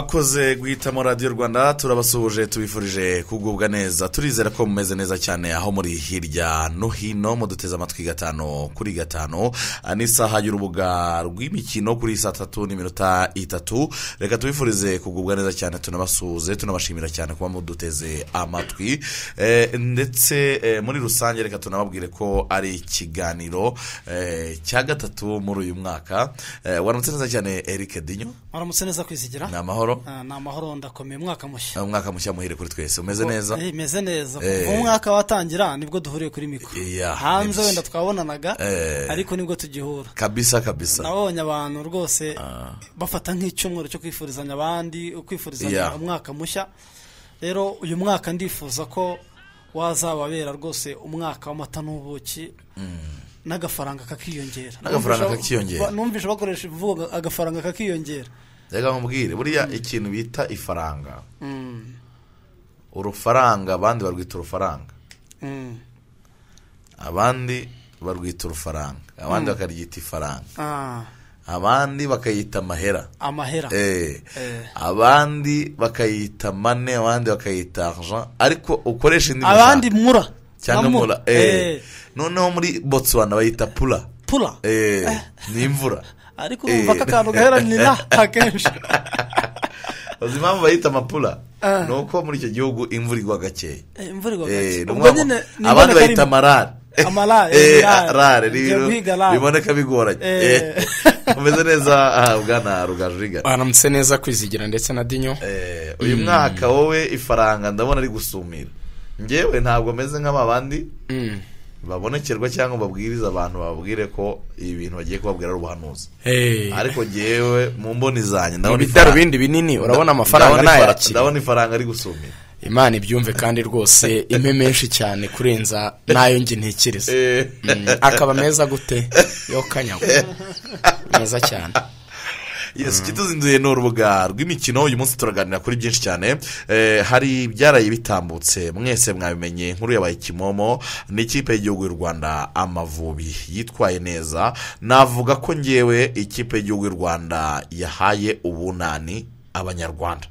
mwakoze guhitamo radiyo rwanda turabasuhuje tubifurije kugubwa neza turizera ko mumeze neza cyane aho muri hirya no hino muduteze amatwi gatanu kuri gatanu n'isaha y'urubuga rw'imikino kuri saa tatu n'iminota itatu reka tubifurize kugubwa neza cyane tunabasuhuze tunabashimira cyane kuba muduteze amatwi Eh, ndetse eh, muri rusange reka tunababwire ko ari ikiganiro eh, cya gatatu muri uyu mwaka Eh, waramutse neza cyane eric dinyo Waramutse neza kwizigira ni amahoro Ah, ni amahoro ndakomeye umwaka mushya umwaka mushya muhire kuri twese umeze neza Eh, meze neza Eh. kuva umwaka watangira nibwo duhuriye kuri mikoro Yeah, hanze nibyo. wenda twabonanaga Eh. ariko nibwo tugihura kabisa kabisa nabonye abantu rwose bafata nk'icyumweru cyo kwifurizanya abandi Yeah. kwifurizanya umwaka mushya rero uyu mwaka ndifuza ko wazababera rwose umwaka w'amata n'ubuki n'agafaranga kakiyongera N'agafaranga Numvise- kakiyongera. ba- numvise bakoresha imvugo ngo agafaranga kakiyongera reka nkubwire buriya ikintu bita ifaranga Mm, urufaranga abandi barwita urufaranga mm. abandi barwita urufaranga abandi bakaryita ifaranga Ah, abandi bakayita amahera amahera Eh. Eh. abandi bakayita mane abandi bakayita argent ariko ukoresha indi abandi muryango mura cyangwa na mu- mura Eh, Eh. noneho muri botswana bayita pura pura Eh, ni imvura ariko Eh. urumva ko akantu gaheranira akenshi uzi impamvu bayita amapura Ah. ni uko muri icyo gihugu imvura igwa gakeya Eh, imvura igwa Eh, gake ni ubwo umwaka- nyine ni abandi imboneka bayita rimwe. amarare Amarare, Eh, rare. rare ni Ngiye ibintu guhiga rare. biboneka bigoranye Eh. Eh, umeze neza aha bwana rugajuriga baramutse neza kwizigira ndetse na dinyo Eh, uyu mwaka wowe ifaranga ndabona ari gusumira ngewe ntabwo meze nk'ababandi Mm. babonekerwa cyangwa babwiriza abantu bababwire ko ibi bintu bagiye kubabwira ari ubuhanuzi Hey. ariko ngewe mu mboni zanjye ndabona ifaranga- ibidarubindi binini urabona amafaranga ndabona ifara- ntayakira ndabona ifaranga ari gusumira imana ibyumve kandi rwose impe menshi cyane kurenza n'ayo njye ntekereza Eh. Mm, akaba meza gute yo kanyagwa meza cyane yes kituzinduye ni urubuga rw'imikino uyu munsi turaganira kuri byinshi cyane Eh, hari ibyaraye bitambutse mwese mwabimenye nkuru yabaye kimomo ni ikipe y'igihugu y'u rwanda amavubi yitwaye neza navuga ko ngewe ikipe y'igihugu y'u rwanda yahaye ubunani abanyarwanda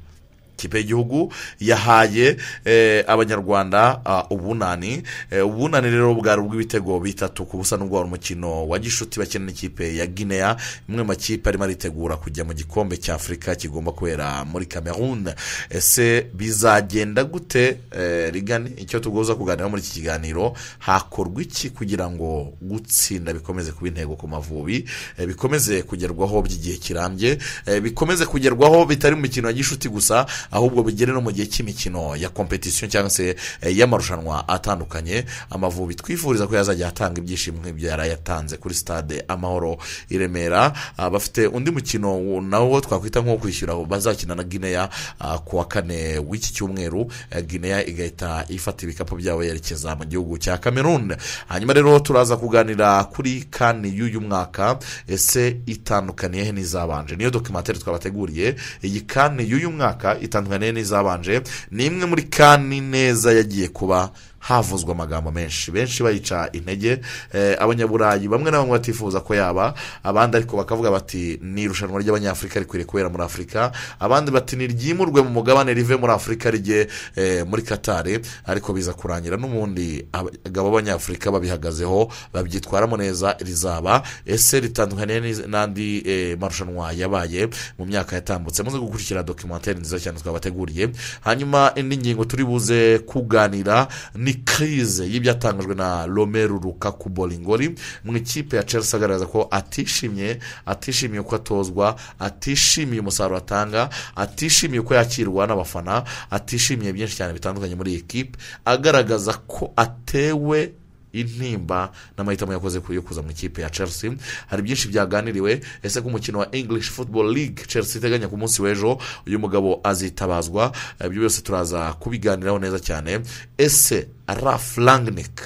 ikipe y'igihugu yahaye eh, abanyarwanda ah, ubunani Eh, ubunani rero bwari ubw'ibitego bitatu ku busa n'ubwo wari umukino wa gishuti bakina n'ikipe ya guinea imwe mu makipe arimo aritegura kujya mu gikombe cya afurika kigomba kubera muri cameroon ese bizagenda gute eh, rigani icyo tugoza kuganira muri iki kiganiro hakorwa iki kugira ngo gutsinda bikomeze kuba intego ku mavubi eh, bikomeze kugerwaho by'igihe kirambye eh, bikomeze kugerwaho bitari mu mikino ya gishuti gusa ahubwo bigere no mu gihe cy'imikino ya kompetisiyo cyangwa se eh, y'amarushanwa atandukanye amavubi twifuriza ko yazajya atanga ibyishimo nk'ibyo yari yatanze kuri stade amahoro i remera Ah, bafite undi mukino wo- nawo twakwita nk'uwo kwishyura bazakina na guinea ah, ku wa kane w'iki cyumweru Eh, guinea igahita ifata ibikapu byabo yerekeza mu gihugu cya cameroon hanyuma rero turaza kuganira kuri kani y'uyu mwaka ese itandukaniye he n'izabanje niyo dokumentari twabateguriye iyi kani y'uyu mwaka itandukaniye n'izabanje ni imwe muri kani neza yagiye kuba havuzwa amagambo menshi benshi bayica intege eh, abanyaburayi bamwe na bamwe batifuza ko yaba abandi ariko bakavuga bati ni irushanwa ry'abanyafurika rikwiriye kubera muri afurika abandi bati ni ryimurwe mu mugabane rive muri afurika rijye eh, muri katari ariko biza kurangira n'ubundi abagabo b'abanyafurika babihagazeho babyitwaramo neza rizaba ese ritandukaniye n'iz- n'andi eh, marushanwa yabaye mu myaka yatambutse muze gukurikira dokumentari nziza cyane twabateguriye hanyuma indi ngingo turi buze kuganira ni kirize y'ibyatangajwe na romeru rukaku boringori mu ikipe ya chelsea agaragaza ko atishimye atishimiye uko atozwa atishimiye umusaruro atanga atishimiye uko yakirwa n'abafana atishimiye byinshi cyane bitandukanye muri iyi kipe agaragaza ko atewe intimba n'amahitamo yakoze ku- yo kuza mu ikipe ya chelsea hari byinshi byaganiriwe ese ko umukino wa english football league chelsea iteganya ku munsi w'ejo uyu mugabo azitabazwa Eh, ibyo byose turaza kubiganiraho neza cyane ese raf langnick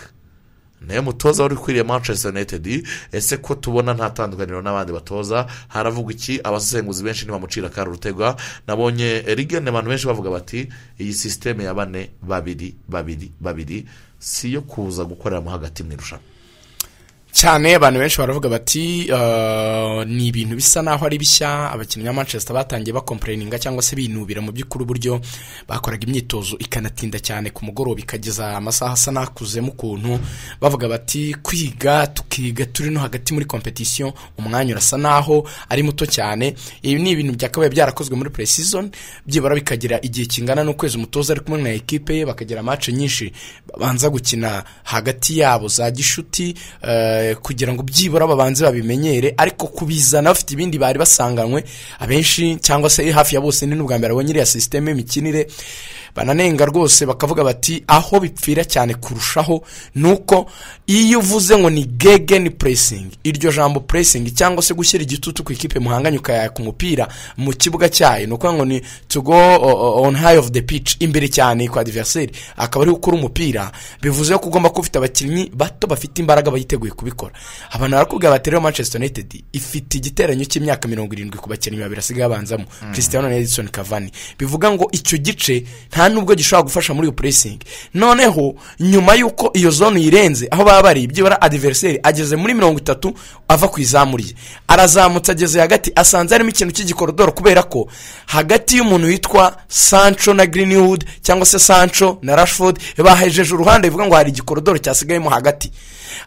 nawe mutoza wari ukwiriye manchester united ese ko tubona nta tandukaniro n'abandi batoza haravugwa iki abasesenguzi benshi ntibamucira akari urutegwa nabonye rigene abantu benshi bavuga bati iyi sisiteme ya bane babiri babiri babiri si iyo kuza gukoreramo hagati mu irushanwa cyane abantu benshi baravuga bati "Ah, ni ibintu bisa naho ari bishya abakinnyi ba manchester batangiye bakomplaininga cyangwa se binubira mu by'ukuri uburyo bakoraga imyitozo ikanatinda cyane ku mugoroba ikageza amasaha asa n'akuzemo ukuntu bavuga bati kwiga tukiga turi no hagati muri competition umwanya urasa naho ari muto cyane ibi ni ibintu byakabaye byarakozwe muri pre season byibura bikagira igihe kingana n'ukwezi umutoza ari kumwe na ekipe ye bakagira match nyinshi babanza gukina hagati yabo za gishuti eh, kugira ngo byibura babanze babimenyere ariko kubizana bafite ibindi bari basanganywe abenshi cyangwa se hafi ya bose ni n'ubwa mbere abonye iriya sisiteme y'imikinire bananenga rwose bakavuga bati aho bipfira cyane kurushaho ni uko iyo uvuze ngo ni gegeni puresingi iryo jambo puresingi cyangwa se gushyira igitutu ku ikipe muhanganye ukayaka umupira mu kibuga cyayo ni ukuvuga ngo ni to go o- o- on high of the pitch imbere cyane kwa adversary akaba ari gukora umupira bivuze ko ugomba kuba ufite abakinnyi bato bafite imbaraga bayiteguye kubikora abantu barakubwira bati rero manchester united ifite igiteranyo cy'imyaka mirongo irindwi ku bakinnyi babiri asigaye abanzamo cristiano na edison cavani bivuga ngo icyo gice nta nubwo gishobora gufasha muri iyo puresingi noneho nyuma y'uko iyo zone uyirenze aho baba bari byibura adiveriseri ageze muri mirongo itatu ava ku izamu rye arazamutse ageze hagati asanze harimo ikintu cy'igikorodoro kubera ko hagati y'umuntu witwa sancho na greenwood cyangwa se sancho na rashford bahejeje uruhande bivuga ngo hari igikorodoro cyasigayemo hagati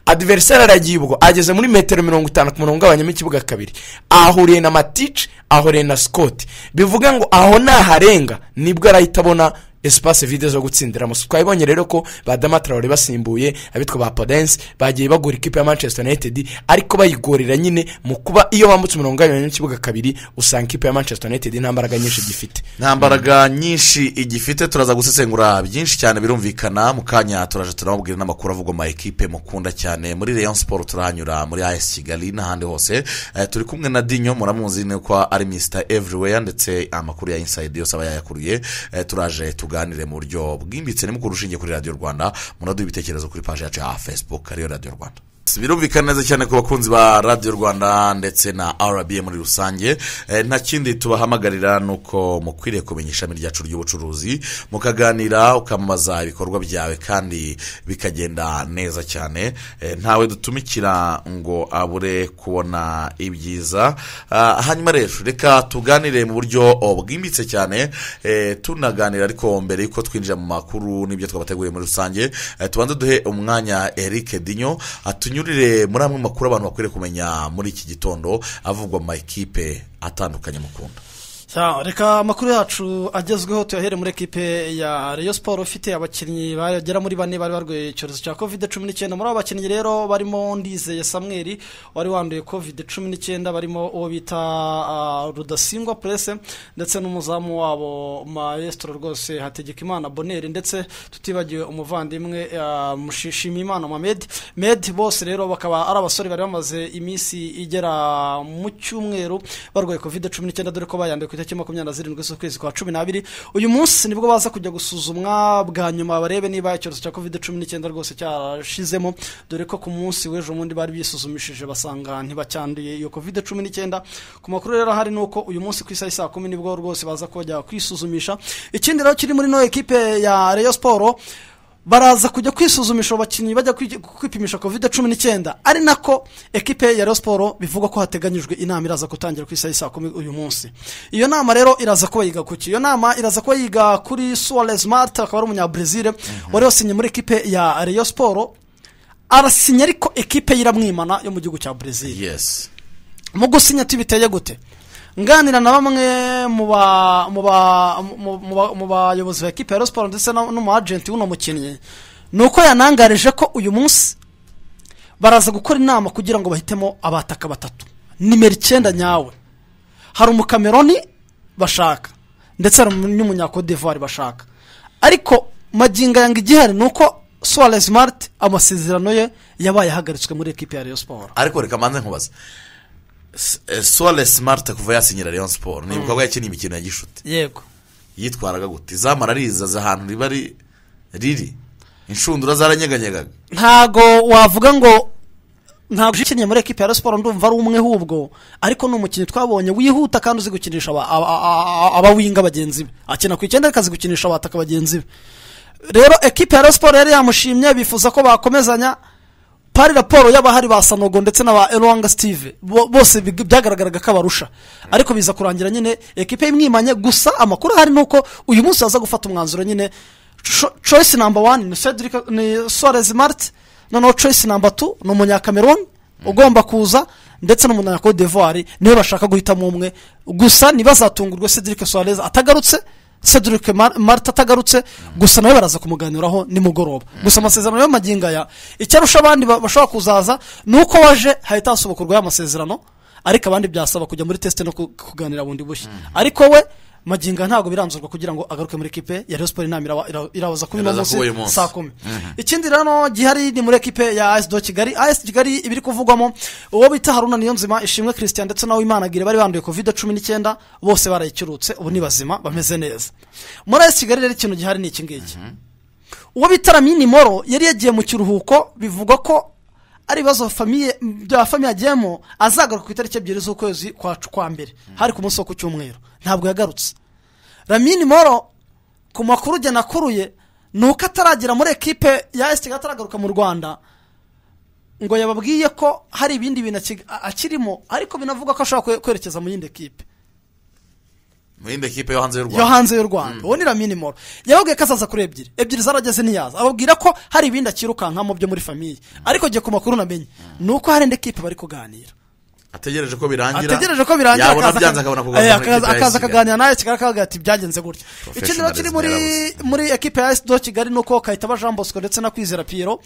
adiveriseri aragiye ubwo ageze muri metero mirongo itanu ku murongo ugabanyamo ikibuga kabiri ahuriye na matici ahuriye na scott bivuga ngo aho naharenga nibwo arahita abona espace vide zo gutsindiramo twabibonye rero ko ba Dama Traore basimbuye abitwa ba Podence bagiye bagura ikipe ya Manchester United ariko bayigorera nyine mu kuba iyo bambutse umurongo ugabanyijemo ikibuga kabiri usanga ikipe ya Manchester United nta mbaraga nyinshi gifite nta mbaraga nyinshi igifite turaza gusesengura byinshi cyane birumvikana mu kanya turaje turamubwira n'amakuru avugwa mu ma ekipe mukunda cyane muri Rayon Sport turahanyura muri AS Kigali n'ahandi hose Eh, turi kumwe na Dinyo muramuzi ko ari Mr Everywhere ndetse amakuru ya Inside yose aba yayakuriye Eh, turaje tuganire mu buryo bwimbitse nimukuru ushingiye kuri Radio Rwanda muraduha ibitekerezo kuri page yacu ya Facebook ariyo Radio Rwanda birumvikana neza cyane ku bakunzi ba radiyo rwanda ndetse na rba muri rusange Eh, nta kindi tubahamagarira ni uko mukwiriye kumenya ishami ryacu ry'ubucuruzi mukaganira ukamamaza ibikorwa byawe kandi bikagenda neza cyane Eh, ntawe dutumikira ngo abure kubona ibyiza Ah, hanyuma rero reka tuganire mu buryo oh, bwimbitse cyane eh, tunaganira ariko mbere yuko twinjira mu makuru n'ibyo twabateguriye muri rusange eh, tubanze duhe umwanya Eric Dinyo atunyurire muri amwe mu makuru abantu bakwiriye kumenya muri iki gitondo avugwa mu makipe atandukanye mukunda Ya, reka amakuru yacu agezweho tuyahere muri ekipe ya Rayon Sport ifite abakinnyi bagera muri bane bari barwaye icyorezo cya covid cumi n'icyenda muri abo bakinnyi rero barimo Ndizeye Samuel wari wanduye covid cumi n'icyenda barimo uwo bita ah, Rudasingwa Presse ndetse n'umuzamu wabo maestro rwose Hategekimana Bonheur ndetse tutibagiwe umuvandimwe ah, Mushishimimana Mohamed Med bose rero bakaba ari abasore bari bamaze iminsi igera mu cyumweru barwaye covid cumi n'icyenda dore ko bayanduye ku itariki makumyabiri na zirindwi z'ukwezi kwa cumi n'abiri uyu munsi nibwo baza kujya gusuzumwa bwa nyuma barebe niba icyorezo cya covid cumi n'icyenda rwose cyarashizemo dore ko ku munsi w'ejo bundi bari bisuzumishije basanga ntibacyanduye iyo covid cumi n'icyenda ku makuru rero ahari ni uko uyu munsi ku isaha saa kumi nibwo rwose baza kujya kwisuzumisha ikindi rero kiri muri ino ekipe ya Rayon Sport baraza kujya kwisuzumisha abo bakinnyi bajya kwi- kwipimisha covid cumi n'icyenda ari nako ekipe ya Rayon Sport bivugwa ko hateganyijwe inama iraza gutangira ku isaha y'i saa kumi uyu munsi iyo nama rero iraza kuba yiga kuki iyo nama iraza kuba yiga kuri Suarez Marta akaba ari umunyabrazil wari wasinye muri ekipe ya Rayon Sport arasinye ariko ekipe ye iramwimana yo mu gihugu cya Brazil yes mu gusinya tubiteye gute nganira na bamwe mu ba- mu ba- mu- mu ba- mu bayobozi ba ekipa ya Rayon Sport ndetse na- n'umwajenti w'uno mukinnyi ni uko yanangarije ko uyu munsi baraza gukora inama kugira ngo bahitemo abataka batatu nimero icyenda nyawe hari umukameroni bashaka ndetse hari n'umunyakodivuwari bashaka ariko magingo yanga igihari ni uko Suarez Mart amasezerano ye yabaye ahagaritswe muri ekipa ya Rayon Sport ariko reka manze nkubaze S- eh, Suarez Smart kuva yasinyira Rayon Sport ni ibikorwa yakiniye imikino ya gishuti yego yitwaraga gute izamu ararizaza ahantu riba ri- riri inshundura zaranyeganyega ntago wavuga ngo ntabwo ukinnye muri ekipi ya Rayon Sport ndumva ari umwe hubwo ariko ni umukinnyi twabonye wihuta kandi uzi gukinisha aba- aba- aba- abawinga bagenzi be akina ku icyenda ariko azi gukinisha abataka bagenzi be rero ekipi ya Rayon Sport yari yamushimye bifuza ko bakomezanya pari raporo y'abahari ba sanogo ndetse na ba eruwanga sitive bo- bose big- byagaragaraga ko abarusha ariko biza kurangira nyine ekipe imwimanye gusa amakuru ahari ni uko uyu munsi baza gufata umwanzuro nyine cho- choice namba wani ni Cedric- ni suarez marite noneho choice namba tu ni umunyakameroni ugomba kuza ndetse n'umunya Cote d'ivoire niwe bashaka guhitamo umwe gusa ntibazatungurwe Cedric suarez atagarutse Cedric Mar- marite atagarutse gusa nawe baraza kumuganiraho nimugoroba gusa amasezerano y'amagingo aya icyarusha abandi ba- bashobora kuzaza ni uko waje hahita hasohokorwa amasezerano ariko abandi byasaba kujya muri tesite no ku- kuganira bundi bushya ariko we magingo aya ntabwo biranzurwa kugira ngo agaruke muri ekipe ya Rayon Sports inama irawa- ira- irabaza kuri uno Iraza kuri uyu munsi munsi. saa kumi ikindi rero gihari ni muri ekipe ya AS do Kigali AS Kigali ibiri kuvugwamo uwo bita Haruna Niyonzima Ishimwe Christian ndetse na Uwimanagire bari banduye covid cumi n'icyenda bose barayicurutse ubu ni bazima bameze neza muri AS Kigali rero ikintu gihari ni iki ngiki uwo bita Lamini Moro yari yagiye mu kiruhuko bivugwa ko ari ibibazo famiye bya famiye agiyemo azagaruka ku itariki ebyiri z'ukwezi kwa kwa mbere hari ku munsi wo ku cyumweru ntabwo yagarutse Lamini Moro ku makuru ugena akuruye ni uko ataragera muri ekipe ya esi kigali ataragaruka mu rwanda ngo yababwiye ko hari ibindi bintu aki- a- akirimo ariko binavuga ko ashobora kwe- kwerekeza mu yindi ekipe mu yindi kipe yo hanze y'u yo rwanda hanze y'u rwanda uwo ni ramini moro yababwiye ko azaza kuri ebyiri ebyiri zarageze ntiyaza ababwira ko hari ibindi akirukankamo byo muri famiye ariko njye ku makuru namenye ni uko hari indi ekipe bari kuganira ategereje ko birangira ategereje ko birangira yabona akaza- byanze akabona Eh, kuganira mu akaza- ikipe ya akaza Kigali. akaganira nawe kigali akavuga ati byagenze gutya ikindi rero kiri muri Professionalism muri ekipe ya esido kigali ni uko kayitaba jean bosco ndetse na kwizera piyero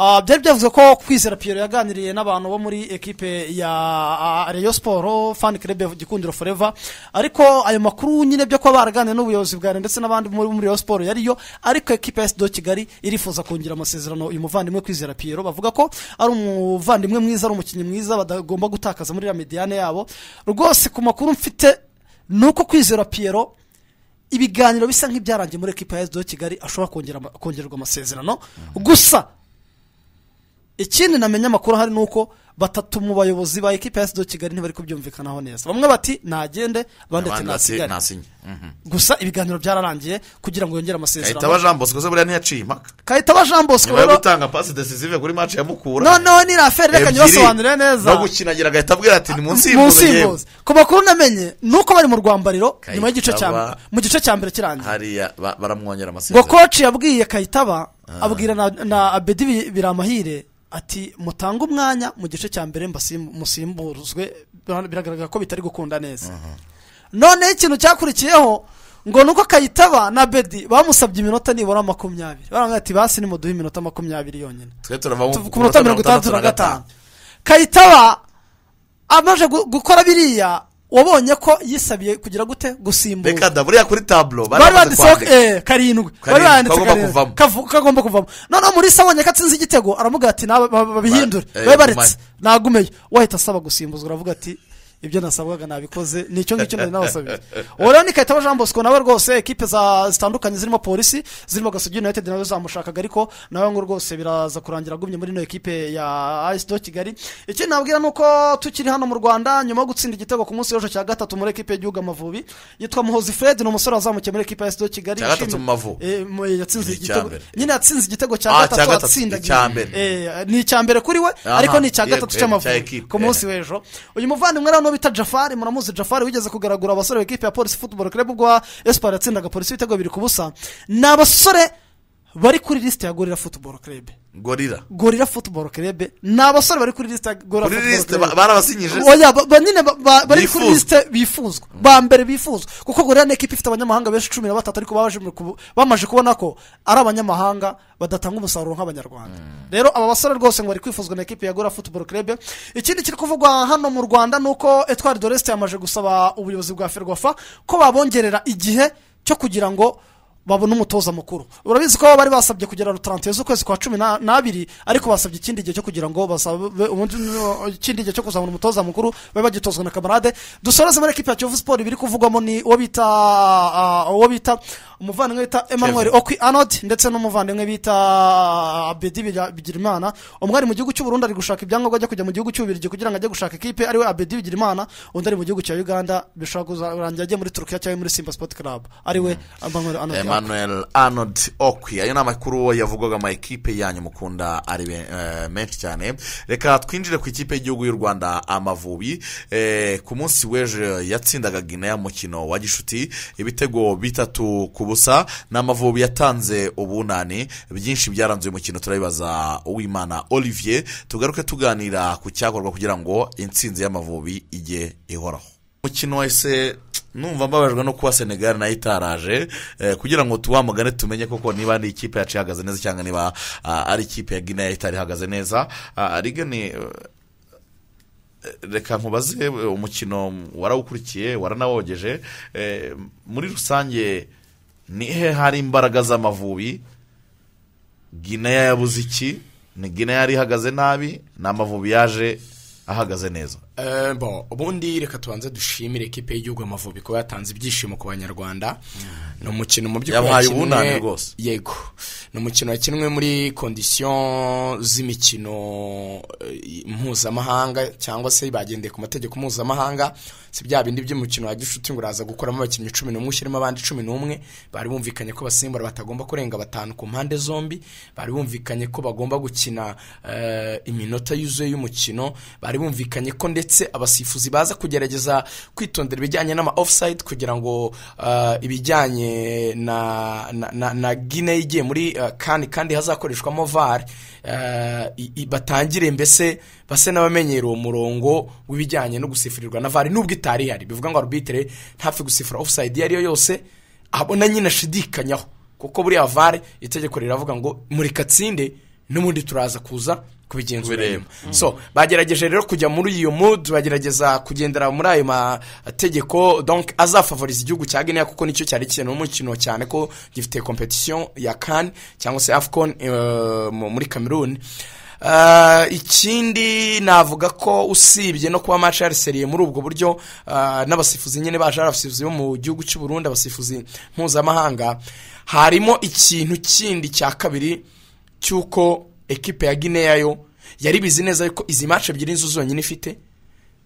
Ah, byari byavuze ko kwizera piyero yaganiriye n'abantu bo muri ekipe ya ah, reyo siporo fani kerebe gikundiro foreva ariko ayo makuru nyine byo kuba baraganiriye n'ubuyobozi bwa Rayon ndetse n'abandi muri muri reyo siporo yariyo ariko ekipe ya esido kigali irifuza kongera amasezerano uyu muvandimwe kwizera piyero bavuga ko ari umuvandimwe mwiza ari umukinnyi mwiza badagomba gutakaza muri iriya mediyane yabo rwose ku makuru mfite ni uko kwizera piyero ibiganiro bisa nk'ibyarangiye muri ekipa ya esido kigali ashobora kongera ama- kongererwa amasezerano gusa ikindi namenya amakuru ahari ni uko batatu mu bayobozi ba ekipa ya esido kigali ntibari kubyumvikanaho neza bamwe bati nagende abandi bati abandi bati nasigare nasinye Mhm. gusa ibiganiro byararangiye kugira ngo yongere amasezerano Kayitaba jean bosco se buriya ntiyaciye impaka kahitaba jean bosco nyuma yo rero gutanga pasi decisive kuri match ya mukura noneho ni raferi reka ebyiri, ntibasobanurire neza no gukinagira agahita abwira ati ni munsi munsi y'impuzu y'imbuzi ku makuru namenye ni uko bari mu rwambariro nyuma y'igice cya Kayitaba- mu gice cya mbere kirangiye hariya ba- baramwongera ngo amasezerano koci yabwiye kayitaba abwira na, na abedi Bi- biramahire ati mutange umwanya mu gice cya mbere mbasim- musimburuzwe Bira- biragaragara ko bitari gukunda neza noneho ikintu cyakurikiyeho ngo nuko kayitaba na bedi bamusabye iminota nibura makumyabiri baravuga ati basi nimuduhe iminota makumyabiri yonyine twe turava Tuv- ku minota mirongo itandatu na gatanu kayitaba amaze gu- gukora biriya wabonye ko yisabiye kugira gute gusimbuza reka da buriya kuri taburo bari banditseho eh, karindwi bari Karindwi, banditse kagomba karindwi kuvamo. Kavu- kagomba kuvamo noneho muri sabonye ko atsinze igitego aravuga ati "Naba- ba- babihindure Ba- eh, babe baretse gumane." nagumeyo wahita asaba gusimbuzwa aravuga ati ibyo nasabwaga nabikoze ni icyo ngicyo nari nabasabiye uwo rero ni kayitaba jean bosco nawe rwose ekipe za zitandukanye zirimo polisi zirimo gasogi united nawe zamushakaga ariko nawe ngo rwose biraza kurangira agumye muri ino ekipe ya do kigali ikindi nabwira ni uko tukiri hano mu rwanda nyuma yo gutsinda igitego ku munsi w'ejo cya gatatu muri ekipe y'igihugu amavubi yitwa muhozi fred ni umusore wazamukiye muri ekipe ya do kigali Cya gatatu Ishimwe- mu Mavubi. Eh, mu- yatsinze Ni icya igitego mbere. nyine yatsinze igitego cya Ah, cya gatatu gatatu, atsindagiye icya mbere. Eh, ni icya mbere kuri we Aha, ariko ni icya yego, yego, gatatu cya cy'amavubi ekipe, ku munsi eh. w'ejo uyu muvandimwe rero bita jafari muramuzi jafari wigeze kugaragura abasore b'ikipe ya polisi futuboro club ubwo esipari yatsindaga polisi ibitego bibiri ku busa ni abasore bari kuri lisite ya gorira futuboro club gorira gorira futuboro club ni abasore bari kuri lisite ya gorira kuri futuboro lisite club ba- barabasinyije oya ba- ba- nyine ba- ba- bari Bifuzwa. kuri lisite bifuzwa ba mbere bifuzwa kuko gorira ni ekipa ifite abanyamahanga benshi cumi na batatu ariko baje mu kubu- bamaze kubona ko ari abanyamahanga badatanga umusaruro nk'abanyarwanda rero aba basore rwose ngo bari kwifuzwa na ekipa ya gorira futuboro club ikindi kiri kuvugwa hano mu rwanda ni uko etwari doresite yamaze gusaba ubuyobozi bwa ferwafa ko babongerera igihe cyo kugira ngo babone umutoza mukuru urabizi ko bari basabye kugera rutarante z'ukwezi kwa cumi na- n'abiri ariko basabye ikindi gihe cyo kugira ngo basabe ubundi ni- ikindi gihe cyo kuzabona umutoza mukuru babe bagitozwa na kamarade dusoreze muri ekipa ya kiyovu siporo ibiri kuvugwamo ni uwo bita ah, uwo bita umuvandimwe bita emmanuel okwi anodi ndetse n'umuvandimwe bita abedi Bigira- bigirimana umwe ari mu gihugu cy'u Burundi ari gushaka ibyangombwa ajya kujya mu gihugu cy'ububirigi kugira ngo ajye gushaka ikipe ariwe abedi bigirimana undi ari mu gihugu cya uganda bishobora kuzarangira agiye muri turukiya cyangwa muri simba sipoti karabu ariwe emmanuel anodi emmanuel arnold okwi ayo ni amakuru yavugwaga ama ekipe yanyu mukunda ari be- eh, menshi cyane reka twinjire ku ikipe y'igihugu y'u rwanda amavubi Eh, ku munsi w'ejo yatsindaga guinea mukino wa gishuti ibitego bitatu ku busa ni amavubi yatanze ubunani byinshi byaranze uyu mukino turabibaza uwimana olivier tugaruke tuganira ku cyakorwa kugira ngo intsinzi y'amavubi ijye ihoraho umukino wese numva mbabajwe no kuba senegali nayo itaraje eh, kugira ngo tuwamugane tumenye koko niba ari ikipe yacu ihagaze neza cyangwa niba ah, ari ikipe ya guinea itari ihagaze neza Ah, riga ni eh, reka nkubaze eh, umukino warawukurikiye waranawogeje eh, muri rusange ni he hari imbaraga z'amavubi guinea yabuze iki ni guinea yari ihagaze nabi ni amavubi yaje ahagaze neza Eh, bo ubundi reka tubanze dushimire ekipe y'igihugu Amavubi kuba yatanze ibyishimo ku banyarwanda ni umukino mu by'ukuri Yabahaye wakinwe- ubunani rwose. yego ni umukino wakinwe muri kondisiyo z'imikino eh, mpuzamahanga cyangwa se bagendeye ku mategeko mpuzamahanga si bya bindi by'umukino wa gishuti ngo uraza gukoramo abakinnyi cumi n'umwe ushyiremo abandi cumi n'umwe bari bumvikanye ko abasimbura batagomba kurenga batanu ku mpande zombi bari bumvikanye ko bagomba gukina eh, iminota yuzuye y'umukino bari bumvikanye ko ndetse abasifuzi baza kugerageza kwitondera ibijyanye n'ama offside kugira ngo eh, ibijyanye na na- na na gine igiye muri eh, kani kandi hazakoreshwamo var eh, i- i- batangire mbese base n'abamenyera uwo murongo w'ibijyanye no gusifurirwa na var nubwo itari ihari bivuga ngo arbitre ntapfe gusifura offside iyo ariyo yose abona nyine ashidikanyaho kuko buriya var itegeko riravuga ngo murikatsinde n'ubundi turaza kuza kubigenzura Kubireba. nyuma so bagerageje rero kujya muri iyo mood bagerageza kugendera muri ayo mategeko donc azafavoriza igihugu cya Guinea kuko nicyo cyari kintu umukino cyane ko gifite competition ya CAN cyangwa se AFCON eh, mu- muri Cameroon Eh, ikindi navuga ko usibye no kuba match yariseriye muri ubwo buryo eh, n'abasifuzi nyine baje ari abasifuzi bo mu gihugu cy'u Burundi abasifuzi mpuzamahanga harimo ikintu kindi cya kabiri cy'uko ekipe ya Guinea yo yari bizi neza yuko izi match ebyiri nizo zonyine ifite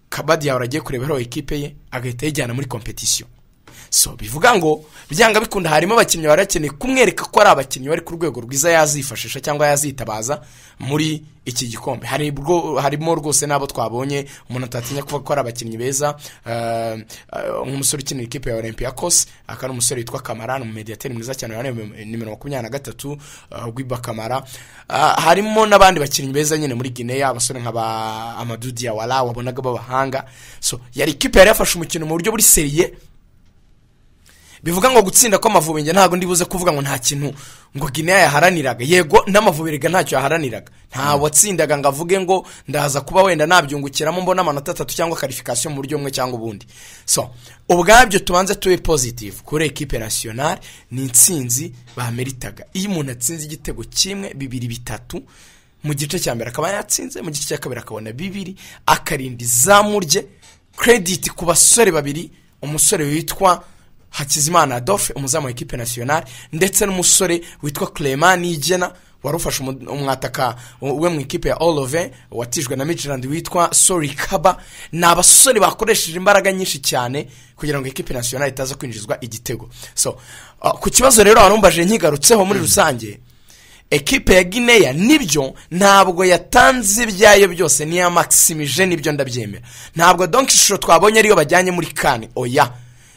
kabadi yawe agiye kureberaho ekipe ye agahita ayijyana muri kompetisiyo so bivuga ngo byanga bikunda harimo abakinnyi bari bakeneye kumwereka ko ari abakinnyi bari ku rwego rwiza yazifashisha cyangwa yazitabaza muri iki gikombe Hari ubwo- harimo rwose n'abo twabonye umuntu atatinya kuvuga ko ari abakinnyi beza eh, eh, nk'umusore ukinira ikipe ya olympia kose akaba ari umusore witwa kamara ni umumediyateri mwiza cyane wari nimero makumyabiri na gatatu eh, rwiba kamara Eh, harimo n'abandi bakinnyi beza nyine muri guinea abasore nka ba amadou diawara wabonaga b'abahanga so yari ikipe yari yafashe umukino mu buryo buri seriye bivuga ngo gutsinda kw'amavubi njye ntabwo ndibuze kuvuga ngo nta kintu ngo guinea yaharaniraga yego n'amavubi rega ntacyo yaharaniraga nta watsindaga ngo avuge ngo ndaza kuba wenda nabyungukiramo mbona amanota atatu cyangwa karifikasiyo mu buryo bumwe cyangwa ubundi so ubwabyo tubanze tube positive kuri ekipe nasiyonari ni intsinzi bameritaga iyo umuntu atsinze igitego kimwe bibiri bitatu mu gice cya mbere akaba yatsinze mu gice cya kabiri akabona bibiri akarinda izamu rye krediti ku basore babiri umusore witwa Hakizimana Adolphe umuzamu wa ekipe nasiyonari ndetse n'umusore witwa Clement Nigena wari ufashe umu- umwataka we mu ikipe ya Olove watijwe na Midland witwa Sorry Kaba ni abasore bakoresheje imbaraga nyinshi cyane kugira ngo ekipe nasiyonari itaza kwinjizwa igitego so uh, ku kibazo rero warumbaje nkigarutseho muri rusange ekipe ya Guinea nibyo ntabwo yatanze ibyayo byose niya maximise nibyo ndabyemera ntabwo donc ishusho twabonye ariyo bajyanye muri kane oya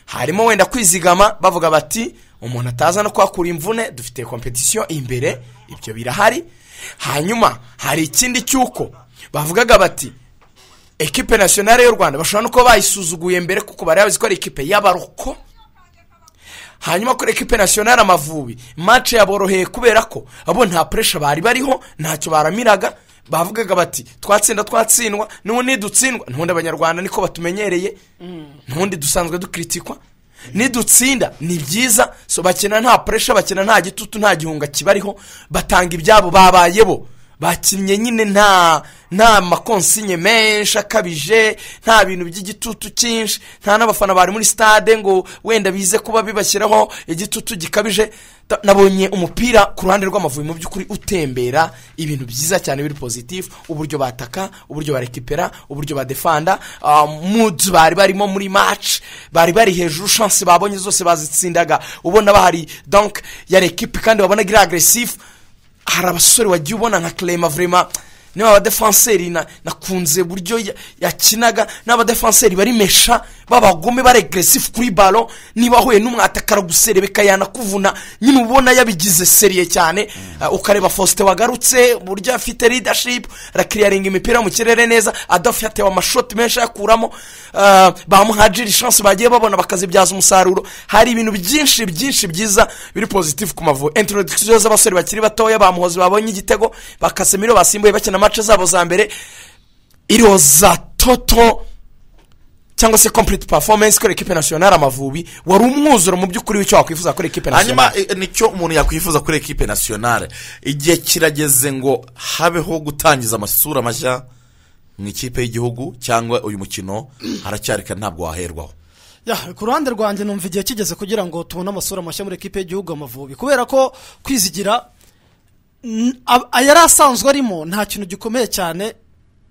harimo wenda kwizigama bavuga bati umuntu ataza no kuhakura imvune dufite kompetisiyo imbere ibyo birahari hanyuma hari ikindi cy'uko bavugaga bati ekipe nasiyonari y'u rwanda bashobora no kuba bayisuzuguye mbere kuko bari bazi ko ari ekipe y'abaroko hanyuma kuri ekipe nasiyonari amavubi mace yaboroheye kubera ko abo nta puresha bari bariho ntacyo baramiraga bavugaga bati twatsinda twatsindwa n'ubundi dutsindwa n'ubundi abanyarwanda niko batumenyereye n'ubundi dusanzwe dukritikwa nidutsinda ni byiza so bakina nta puresha bakina nta gitutu nta gihunga kibariho batanga ibyabo babaye bo bakinnye nyine nta nta makonsinye menshi akabije nta bintu by'igitutu cyinshi nta n'abafana bari muri stade ngo wenda bize kuba bibashyiraho igitutu gikabije Ta- nabonye umupira ku ruhande rw'amavubi mu by'ukuri utembera ibintu byiza cyane biri pozitifu uburyo bataka uburyo barekipera uburyo badefanda ah, moods bari barimo muri match bari bari hejuru chance babonye zose bazitsindaga ubona bahari donk ya rekipe kandi wabonaga iri agresifu hari abasore wagiye ubona nka kerema vurema niba abadefanseri na- nakunze uburyo ya- yakinaga n'abadefanseri bari mesha b'abagome baregresifu kuri baro niba ahuye n'umwatakara guserebeka yanakuvuna nyine ubona yabigize seriye cyane Uh, ukareba fosite wagarutse uburyo afite ridashipu arakiriyaringa imipira mu kirere neza adafu yatewe amashoti menshi ayakuramo uh, bamuhajira ishansi bagiye babona bakazibyaza umusaruro hari ibintu byinshi byinshi byiza biri pozitifu ku mavubi introduction z'abasore bakiri batoya bamuhozi babonye igitego bakasemiro basimbuye bakina amace zabo za mbere iroza toto cyangwa se complete performance kuri ekipe nationale amavubi wari umwuzuro mu by'ukuri w'icyo wakwifuza kuri ekipe nationale hanyuma eh, nicyo umuntu yakwifuza kuri ekipe nasiyonale igihe kirageze ngo habeho gutangiza amasura mashya mu ikipe y'igihugu cyangwa uyu mukino haracyarika ntabwo waherwaho Ya, ku ruhande rwanjye numva igihe kigeze kugira ngo tubone amasura mashya muri ekipe y'igihugu amavubi kubera ko kwizigira n- ab- yari asanzwe arimo nta kintu gikomeye cyane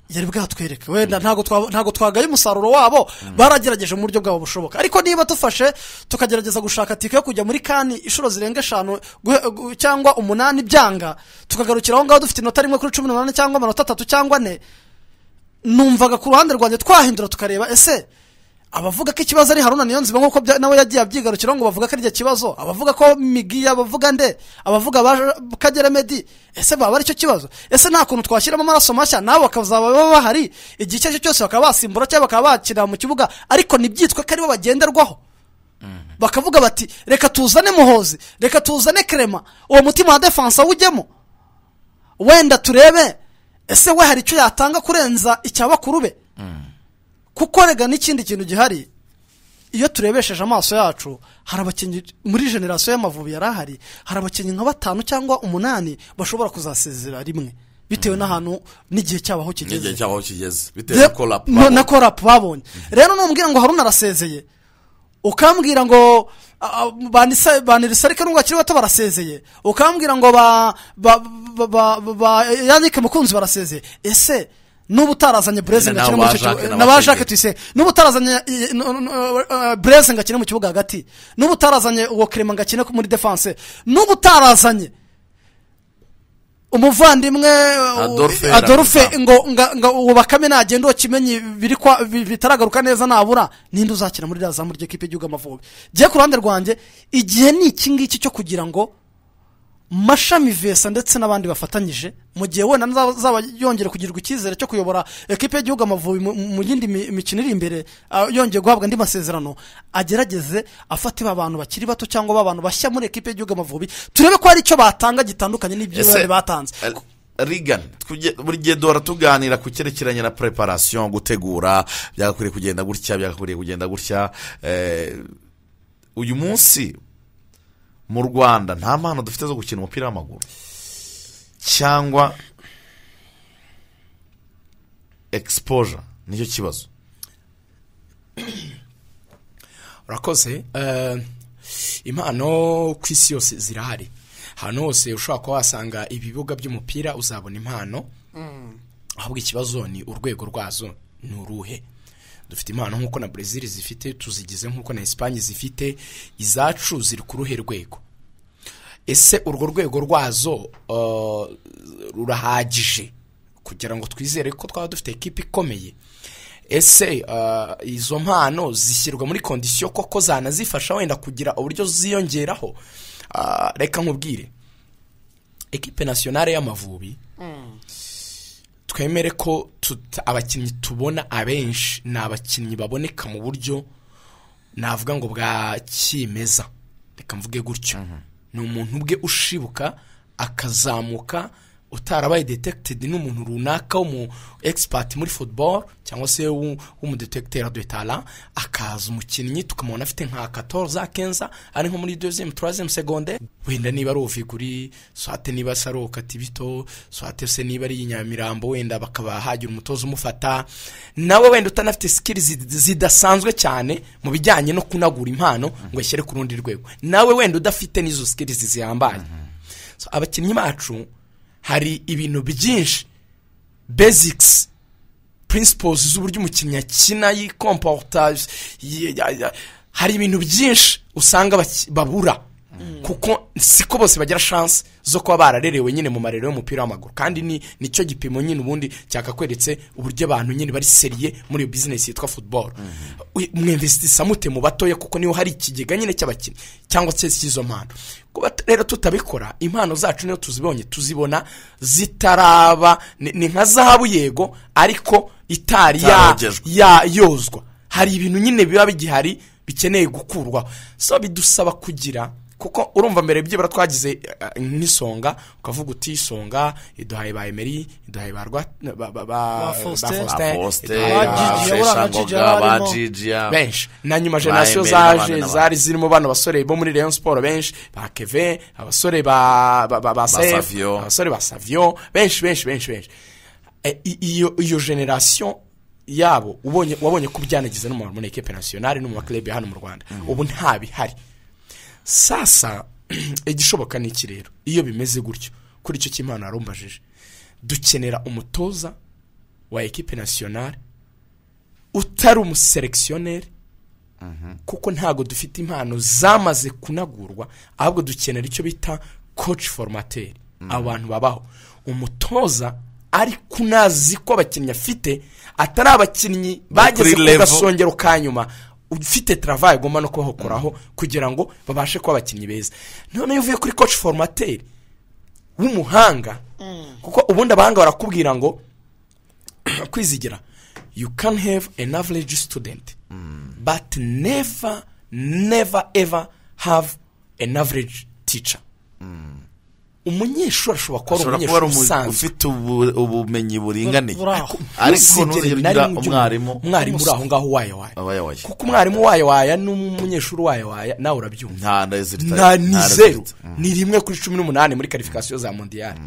yari bwatwereke wenda ntabwo twa- ntabwo twagaye umusaruro wabo baragerageje mu buryo bwabo bushoboka ariko niba dufashe tukagerageza gushaka tike yo kujya muri kani inshuro zirenga eshanu guhe- gu- cyangwa umunani byanga tukagarukira aho ngaho dufite inota rimwe kuri cumi n'umunani cyangwa amanota atatu cyangwa ane numvaga ku ruhande rwanjye twahindura tukareba ese abavuga ko ikibazo ari haruna niyonzima nk'uko bya- nawe yagiye abyigarukiraho ngo bavuga ko ari kibazo abavuga ko migi abavuga nde abavuga ba kagera medi ese baba ari cyo kibazo ese nta kuntu twashyiramo amaraso mashya nabo bakazaba baba bahari igihe icyo ari cyo cyose bakaba basimbura cyangwa bakaba bakina mu kibuga ariko ntibyitwe ko aribo bagenderwaho bakavuga bati reka tuzane muhozi reka tuzane kerema uwo mutima wa defansa wujyemo wenda turebe ese we hari icyo yatanga kurenza icya bakuru be kuko rega n'ikindi kintu gihari iyo turebesheje amaso yacu hari abakinnyi muri generasiyo y'amavubi yari ahari hari abakinnyi nka batanu cyangwa umunani bashobora kuzasezera rimwe bitewe n'ahantu n'igihe cyabo aho n'igihe kigeze cyabo aho kigeze bitewe Rero- na korapu no- na korapu babonye rero numbwira ngo haruna arasezeye ukambwira ngo ah, ah, banisa- banirisarike nubwo bakiri bato barasezeye ukambwira ngo ba ba ba- ba- ba yanike mukunzi barasezeye ese n'ubu utarazanye bureze Na- ngo akine na muri icyo ba Jacques kibuga na na ba ba Sege. jacques tuyisenge n'ubu utarazanye eh, no- no- eh, eh, bureze ngo akine mu kibuga hagati n'ubu utarazanye uwo kerema ngo akine muri defanse n'ubu utarazanye umuvandimwe eh, Adolphe adolphe Ramusa. ngo nga- nga uwo bakame nagenda uwo kimenyi biri kwa- bi- bitaragaruka neza nabura ninde uzakina muri rya zamu ry'ikipe y'igihugu amavubi njye ku ruhande rwanjye igihe ni iki ngiki cyo kugira ngo mashami vesa ndetse n'abandi bafatanyije mu gihe wenda azaba yongera kugirirwa icyizere cyo kuyobora ekipe y'igihugu amavubi mu- mu yindi mi- mikino iri imbere ah, yongeye guhabwa andi masezerano agerageze afate ba bantu bakiri bato cyangwa ba bantu bashya muri ekipe y'igihugu amavubi turebe ko hari icyo batanga gitandukanye n'ibyo bari batanze rigani buri gihe duhora tuganira ku cyerekeranye na preparation gutegura byagakwiriye kugenda gutya byagakwiriye kugenda gutya eh, uyu munsi mu rwanda nta mpano dufite zo gukina umupira w'amaguru cyangwa exposure nicyo kibazo urakoze Eh, impano ku isi yose zirahari ahantu hose ushobora kuba wasanga ibibuga by'umupira uzabona impano ahubwo ikibazo ni urwego rwazo ni uruhe dufite impano nk'uko na brezil zifite tuzigize nk'uko na esipanye zifite izacu ziri ku ruhe rwego ese urwo rwego rwazo eh, rurahagije kugira ngo twizere ko twaba dufite ekipa ikomeye ese eh, izo mpano zishyirwa muri kondisiyo koko zanazifasha wenda kugira uburyo ziyongeraho Ah, reka nkubwire ekipe nasiyonale y'amavubi twemere ko tuta- abakinnyi tubona abenshi ni abakinnyi baboneka mu buryo navuga ngo bwa kimeza reka mvuge gutyo ni umuntu ubwe ushibuka akazamuka utarabaye detekited n'umuntu runaka w'umu egisipati muri futuboro cyangwa se w'umudetekitera detara akaza umukinnyi tukamubona afite nka katoza kenza ari nko muri dozemu turazemu segonde wenda niba ari uviguri swate niba se ari ukatibito swate se niba ari inyamirambo wenda bakaba hagira umutoza umufata nawe wenda utanafite sikiri zidasanzwe cyane mu bijyanye no kunagura impano ngo ashyire ku rundi rwego nawe wenda udafite n'izo sikiri zihambaye abakinnyi bacu hari ibintu byinshi bezikisi purinsipozi z'uburyo umukinnyi akina yikompotari hari ibintu byinshi usanga babura kuko siko bose bagira shansi zo kuba bararerewe nyine mu marero y'umupira w'amaguru kandi ni nicyo gipimo nyine ubundi cyakakweretse uburyo abantu nyine bari seriye muri iyo bizinesi yitwa futuboro mwemvesitisa mute mu batoya kuko niho hari ikigega nyine cy'abakinnyi cyangwa se cy'izo mpano kuba rero tutabikora impano zacu niyo tuzibonye tuzibona zitaraba ni nka zahabu yego ariko itari yozwa hari ibintu nyine biba bigihari bikeneye gukurwaho so bidusaba kugira kuko urumva mbere byibura twagize nk'isonga ukavuga uti isonga iduhaye ba emeri iduhaye ba fosite benshi na nyuma generasiyo zaje zari zirimo bano basore bo muri leon siporo benshi ba keve abasore ba sefu Savio. abasore ba saviyo benshi benshi benshi benshi E, i- iyo iyo generasiyo yabo ubonye wabonye ko byanagize no mu muri ekipe nasiyonari no mu makirebi hano mu rwanda ubu ntabihari sasa igishoboka ni iki rero iyo bimeze gutyo kuri icyo cy'impano yarumbajije dukenera umutoza wa ekipe nasiyonari utari umuselekisiyoneri kuko ntabwo dufite impano zamaze kunagurwa ahubwo dukenera icyo bita koci foromateri abantu babaho umutoza ariko unazi ko abakinnyi afite atari abakinnyi bageze kuri ku level. gasongero ka nyuma ufite travaye agomba no kubahokoraho kugira ngo babashe kuba abakinnyi beza noneho iyo uvuye kuri koci foromateri w'umuhanga kuko ubundi abahanga barakubwira ngo kwizigira you can have an average student but never never ever have an average teacher umunyeshuri ashobora kuba ari ashobora kuba ari umunyeshuri umu- usanzwe ufite ubu- ubumenyi buringaniye Buri aho. ariko ntuzigere na nugira rimwe ujya- umwarimu umwarimu uri aho ngaho waye aba waye yabaye kuko umwarimu waye waye n'umunyeshuri waye waye nawe urabyumva nta rezilita nta ni zeru ni rimwe kuri cumi n'umunani muri karifikasiyo za mondiyari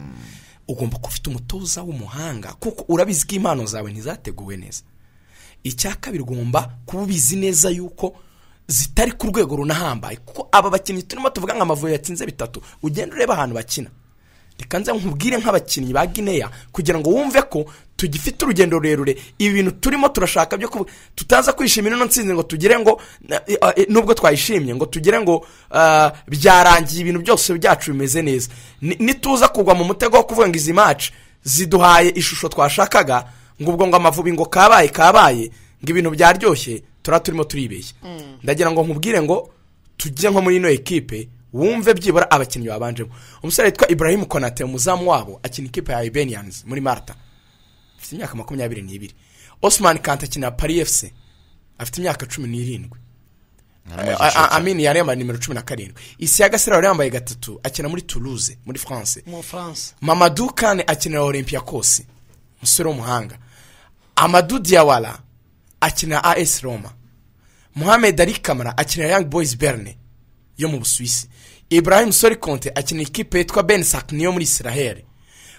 ugomba kuba ufite umutoza w'umuhanga kuko urabizi ko impano zawe ntizateguwe neza icya kabiri ugomba kuba ubizi neza yuko zitari ku rwego runahambaye kuko aba bakinnyi turimo tuvuga ngo amavubi yatsinze bitatu ugenda ureba ahantu bakina reka nze nkubwire nk'abakinnyi ba gineya kugira ngo wumve ko tugifite urugendo rurerure ibi bintu turimo turashaka byo kuvuga tutaza kwishimira ino nsinzi ngo tugire ngo na- eh, eh, nubwo twayishimye ngo tugire ngo ah, byarangiye ibintu byose byacu bimeze neza Ni- nituza kugwa mu mutego wo kuvuga ngo izi maci ziduhaye ishusho twashakaga ngo ubwo ngo amavubi ngo kabaye kabaye ngo ibintu byaryoshye tura turimo turibeshya ndagira ngo nkubwire ngo tujye nko muri ino ekipe wumve byibura abakinnyi babanjemo umusore witwa ibrahim konate umuzamu wabo akina ikipe ya ibenians muri marta afite imyaka makumyabiri n'ibiri osman kanta akina pari efuse afite imyaka cumi n'irindwi A- a- amini yari yambaye nimero cumi na karindwi isi ya gasirabo yari yambaye gatatu akina muri toulouse muri france mu bufaransa mamadou kane akinira olympiakos umusore w'umuhanga amadou diawara akina as roma muhammed ali kamara akina young boys berne yo mu busuwisi ibrahim sori konte akina ikipe yitwa ben sakni yo muri israheli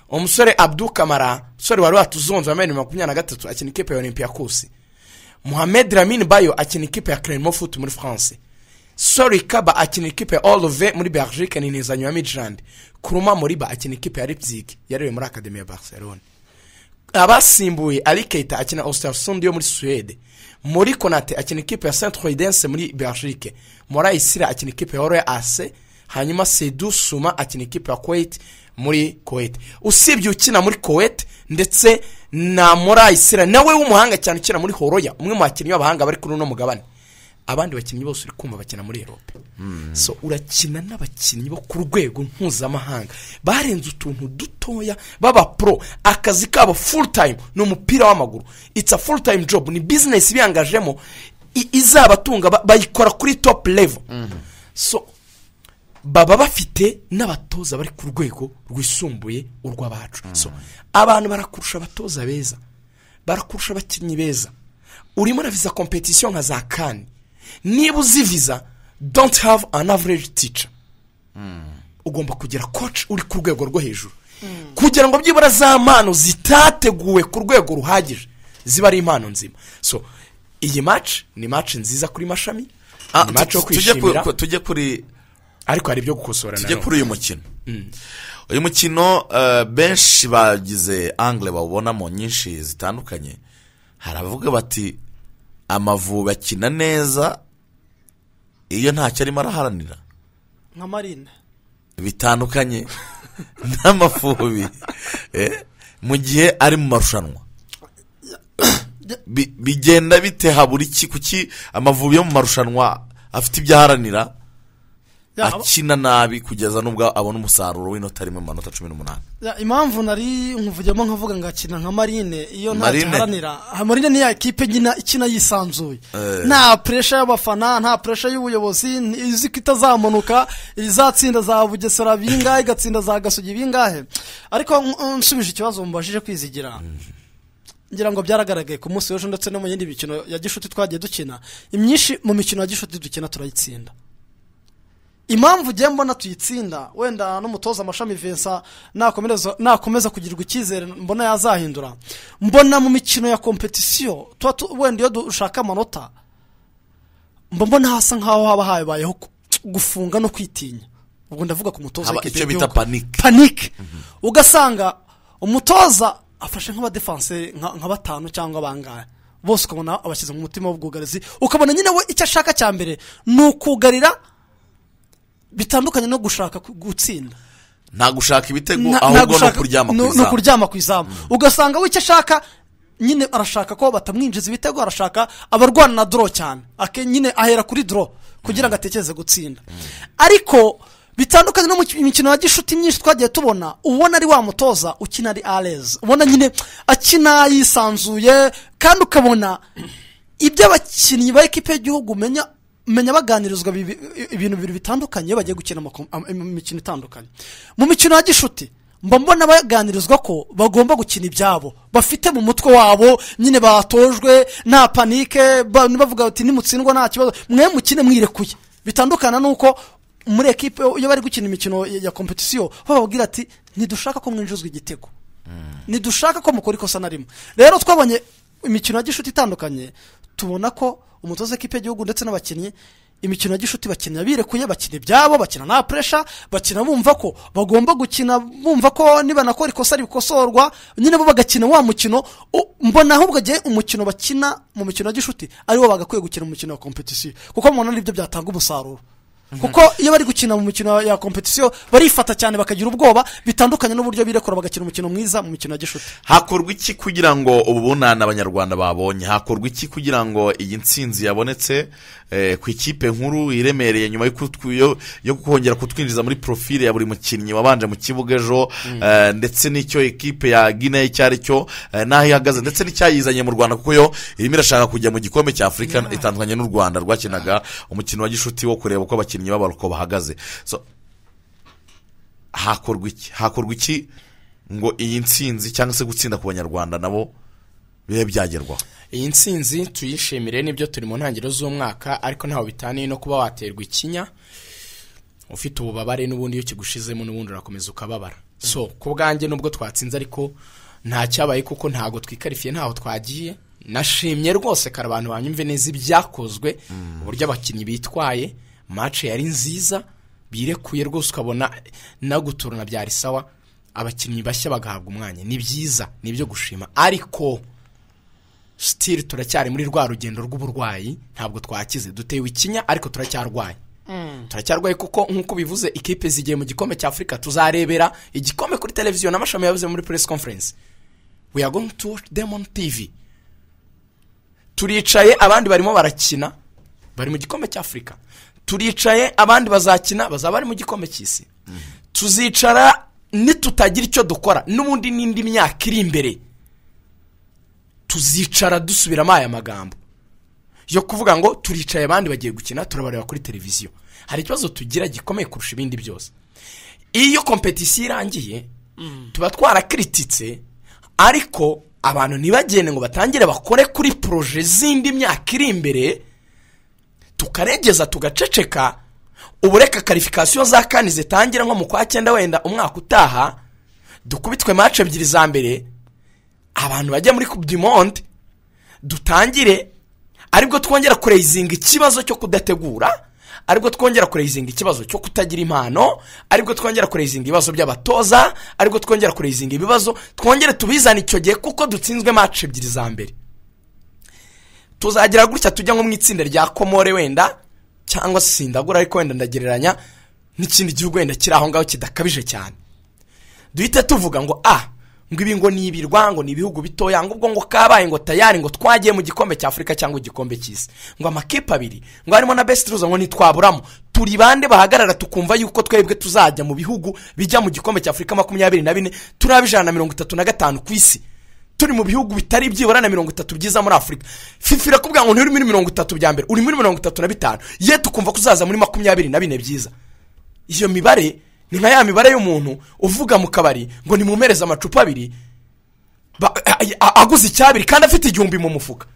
umusore abdu kamara umusore wari watuzonze wambaye nimero makumyabiri na gatatu akina ikipe ya olympiakos muhammed ramin bayo akina ikipe ya clermont foot muri france sori kaba akina ikipe ya olove muri belgique ni intizanyo ya midland kuruma moriba akina ikipe ya leipzig yarewe muri akademi ya barcelone abasimbuye ari keita akina ostersundi yo muri suwede muri konate akina ikipe ya saint croidense muri belgique morayisira akina ikipe ya horoya ase hanyuma sedu suma akina ikipe ya kuwait muri kuwait usibye ukina muri kuwait ndetse na morayisira nawe w'umuhanga cyane ukina muri horoya umwe mu bakinnyi b'abahanga bari kuri uno mugabane abandi bakinnyi bose uri kumva bakina muri erope so urakina n'abakinnyi bo ku rwego mpuzamahanga barenze utuntu dutoya baba pro akazi kabo full time ni umupira w'amaguru it's a full time job ni business biyangajemo i- izabatunga ba- bayikora kuri top level so baba bafite n'abatoza bari ku rwego rwisumbuye urw'abacu so abantu barakurusha abatoza beza barakurusha abakinnyi beza urimo na viza kompetisiyo nka za kani niba uzi viza donti have an average teacher ugomba kugira koci uri ku rwego rwo hejuru kugira ngo byibura za mpano zitateguwe ku rwego ruhagije ziba ari impano nzima so iyi maci ni maci nziza kuri mashami Ah, ni maci yo tu- tujye ku- kwishimira ku- tujye kuri ariko hari ibyo gukosora tujye nanone kuri uyu mukino uyu mukino eh, benshi bagize angle bawubonamo nyinshi zitandukanye haravuga bati amavubi akina neza iyo ntacyo arimo araharanira nka marine bitandukanye n'amafubi eh, mu gihe ari mu marushanwa Bi- bigenda bite habura iki kuki amavubi yo mu marushanwa afite ibyo aharanira Ya, aba- akina nabi kugeza n'ubwo abona umusaruro w'inota rimwe mu manota cumi n'umunani ya, impamvu nari nkuvugemo nkavuga ngakina nka marine iyo nta Marine. giharanira Ha, marine ni ya kipe nyina ikina yisanzuye Eh. nta puresha y'abafana nta puresha y'ubuyobozi ni- izi ko itazamunuka izatsinda za bugesera bingahe igatsinda za gasugi bingahe ariko mm, nsubije ikibazo mubashije kwizigira ngira ngo byaragaragaye ku munsi w'ejo ndetse no mu yindi mikino ya gishuti twagiye dukina imyinshi mu mikino ya gishuti dukina turayitsinda impamvu ugiye mbona tuyitsinda wenda n'umutoza amashami Vincent nakomereza nakomeza kugirirwa icyizere mbona yazahindura mbona mu mikino ya kompetisiyo tuba tu- wenda iyo dushaka amanota mba mbona hasa nk'aho haba habayeho ku- gufunga no kwitinya ubwo ndavuga ku mutoza haba w'ikipe icyo bita y'igihugu panike panike ugasanga umutoza afashe nk'abadefanse nka nka batanu cyangwa bangahe bose ukabona abashyize mu mutima w'ubwugarizi ukabona nyine we icyo ashaka cya mbere ni ukugarira bitandukanye no gushaka ku- gutsinda nta gushaka ibitego Na- na ahubwo ni gushaka- ukuryama ni- ku ni izamu ukuryama ku izamu ugasanga we icyo ashaka nyine arashaka ko batamwinjiza ibitego arashaka abarwana na doro cyane Ake- nyine ahera kuri doro kugira ngo atekereze gutsinda ariko bitandukanye no mu ki- mikino ya gishuti myinshi twagiye tubona ubona ari wa mutoza ukina ari arezi ubona nyine akina yisanzuye kandi ukabona ibyo abakinnyi ba ekipe y'igihugu umenya menya baganirizwa bibi- ibintu bibiri bitandukanye iyo bagiye gukina amako- am- am- imikino itandukanye mu mikino ya gishuti mba mbona baganirizwa ko bagomba gukina ibyabo bafite mu mutwe wabo nyine batojwe nta panike ba- bavuga bati nimutsindwa nta kibazo mwe mukine mwirekuye bitandukana n'uko muri ekipe iyo bari gukina imikino ya ya kompetisiyo bababwira ati ntidushaka ko mwinjizwa igitego ntidushaka ko mukora ikosa na rimwe rero twabonye imikino ya gishuti itandukanye tubona ko umutoza w'ikipe y'igihugu ndetse n'abakinnyi imikino ya gishuti bakina birekuye bakina ibyabo bakina nta puresha bakina bumva ko bagomba gukina bumva ko nibanakora ikosa rikosorwa nyine bo bagakina wa mukino u- mbona ahubwo agiye umukino bakina mu mikino ya gishuti ariwo bagakwiye gukina mu mukino wa kompetisiyo kuko mbona aribyo byatanga umusaruro kuko iyo bari gukina mu mikino ya kompetisiyo barifata cyane bakagira ubwoba bitandukanye n'uburyo birekura bagakina umukino mwiza mu mikino ya gishuti hakorwa iki kugira ngo ubu bunani abanyarwanda babonye hakorwa iki kugira ngo iyi nsinzi yabonetse eh, ku ikipe nkuru iremereye nyuma yo kutwi- yo- yo kongera kutwinjiza muri profile ya buri mukinnyi wabanje mu kibuga ejo eh, ndetse n'icyo ekipe ya guinea icyo ari cyo eh, n'aho ihagaze ndetse n'icyayizanye mu rwanda kuko yo irimo irashaka kujya mu gikombe cya afurika itandukanye n'u rwanda rwakinaga umukino wa gishuti wo kureba uko abakinnyi b'aba- uko bahagaze So, hakorwa iki hakorwa iki ngo iyi nsinzi cyangwa se gutsinda ku banyarwanda nabo bibe byagerwaho iyi nsinzi tuyishimire nibyo turi mu ntangiriro z'umwaka ariko ntaho bitaniye no kuba waterwa ikinya ufite ububabare n'ubundi iyo kigushizemo n'ubundi urakomeza ukababara so ku bwanjye nubwo twatsinze ariko nta cyabaye kuko ntago twikarifiye ntaho twagiye nashimye rwose kare abantu banyumve neza ibyakozwe uburyo abakinnyi bitwaye mace yari nziza birekuye rwose ukabona naguturana byari sawa abakinnyi bashya bagahabwa umwanya ni byiza ni ibyo gushima ariko sitiri turacyari muri rwa rugendo rw'uburwayi ntabwo twakize dutewe ikinya ariko turacyarwaye turacyarwaye kuko nk'uko bivuze ikipe zigiye mu gikombe cya afurika tuzarebera igikombe kuri televiziyo n'amashami yabuze muri press conference we are going to watch them on tv turicaye abandi barimo barakina bari mu gikombe cya afurika turicaye abandi bazakina bazaba bari mu gikombe cy'isi tuzicara nitutagira icyo dukora n'ubundi n'indi myaka iri imbere tuzicara dusubiramo aya magambo yo kuvuga ngo turicaye abandi bagiye gukina turabareba kuri televiziyo hari ikibazo tugira gikomeye kurusha ibindi byose iyo kompetisiyo irangiye tuba twarakirititse ariko abantu ntibagende ngo batangire bakore kuri poroje z'indi myaka iri imbere tukaregeza tugaceceka ubu reka karifikasiyo za kane zitangira nko mu kwa cyenda wenda umwaka utaha dukubitwe mace ebyiri za mbere abantu bajya muri coupe du monde dutangire aribwo twongera kureyizinga ikibazo cyo kudategura aribwo twongera kureyizinga ikibazo cyo kutagira impano aribwo twongera kureyizinga ibibazo by'abatoza aribwo twongera kureyizinga ibibazo twongere tubizane icyo gihe kuko dutsinzwe mace ebyiri za mbere tuzagira gutya tujya nko mu itsinda rya komore wenda cyangwa se sindagura ariko wenda ndagereranya n'ikindi gihugu wenda kiri aho ngaho kidakabije cyane duhita tuvuga ngo a ngo ibi ngo ni ibirwa ngo ni ibihugu bitoya ngo ubwo ngo kabaye ngo tayari ngo twagiye mu gikombe cya afurika cyangwa igikombe cy'isi ngo amakipe abiri ngo harimo na besite ruza ngo ntitwaburamo turi bande bahagarara tukumva yuko twebwe tuzajya mu bihugu bijya mu gikombe cya afurika makumyabiri na bine turi ab'ijana na mirongo itatu na gatanu ku isi turi mu bihugu bitari byibura na mirongo itatu byiza muri afurika fifa irakubwira ngo nturi muri mirongo itatu bya mbere uri muri mirongo itatu na bitanu ye tukumva ko uzaza muri makumyabiri na bine byiza iyo mibare ni nka ya mibare y'umuntu uvuga mu kabari ngo nimumereze amacupa abiri ba- a- a- aguze icyabiri kandi afite igihumbi mu mufuka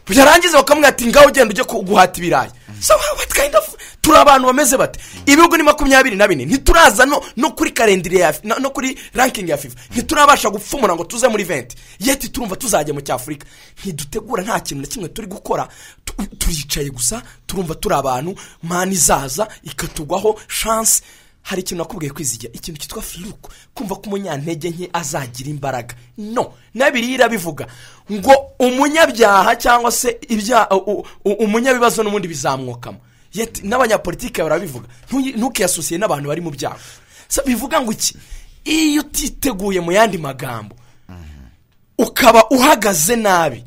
byarangiza bakamubwira ati ngaho ugenda ujye ku- guhata ibirayi so what kind of turi abantu bameze bate ibihugu ni makumyabiri na bine ntituraza no, no kuri karendire ya no, no kuri ranking ya fifa ntiturabasha gupfumura ngo tuze muri venti yeti turumva tuzajya mu cyafurika ntidutegura nta kintu na kimwe turi gukora Tu- turicaye gusa turumva turi abantu mani izaza ikatugwaho chance hari ikintu nakubwiye kwizigira ikintu cyitwa firuku kumva ko umunyantege nke azagira imbaraga no n'abiri irabivuga ngo umunyabyaha cyangwa se ibya u- u- umunyabibazo n'ubundi bizamwokamo Yet n'abanyapolitike barabivuga Ntuyi- ntukiyasosiye n'abantu bari mu byaha so bivuga ngo iki iyo utiteguye mu yandi magambo ukaba uhagaze nabi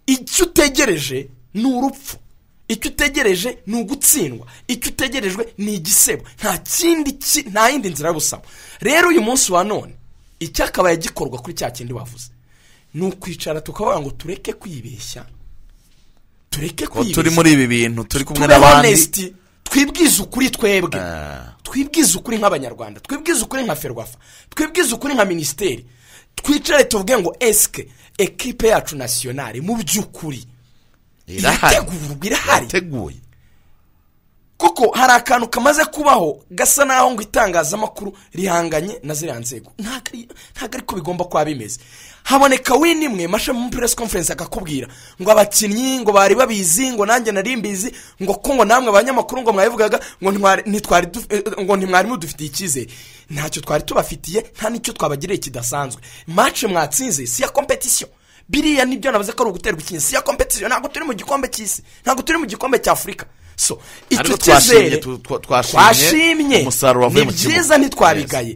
icyo utegereje ni urupfu icyo utegereje ni ugutsindwa icyo utegerejwe ni igisebo nta kindi ki- nta yindi nzira yo gusaba rero uyu munsi wa none icyakabaye gikorwa kuri cya kindi bavuze ni ukwicara tukavuga ngo tureke kwibeshya tureke ko kwibeshya turi muri ibi bintu turi kumwe tube n'abandi honesiti twibwize ukuri twebwe Ah. twibwize ukuri nk'abanyarwanda twibwize ukuri nka ferwafa twibwize ukuri nka minisiteri twicare tuvuge ngo esike ekipe yacu nasiyonari mu by'ukuri irategurwa irahari irateguye kuko hari akantu kamaze kubaho gasa naho ngo itangazamakuru rihanganye na ziriya nzego ntabwo ari- ntabwo ariko bigomba kuba bimeze haboneka wini imwe mashe mu press conference akakubwira ngo abakinnyi ngo bari babizi ngo nanjye nari mbizi ngo ko ngo namwe abanyamakuru ngo mwabivugaga ngo ntwari- ntitwari duf- eh, ngo ntimwari mudufitiye icyizere ntacyo twari tubafitiye nta n'icyo twabagiriye kidasanzwe match mwatsinze si iya competition biriya nibyo navuze ko ari uguterwa ikintu si iya competition ntabwo turi mu gikombe cy'isi ntabwo turi mu gikombe cy'afurika so icyo Ariko twashimye, cyizere tu- twa- twashimye umusaruro twashimye wavuye ni mu kibuga. byiza ntitwabigaye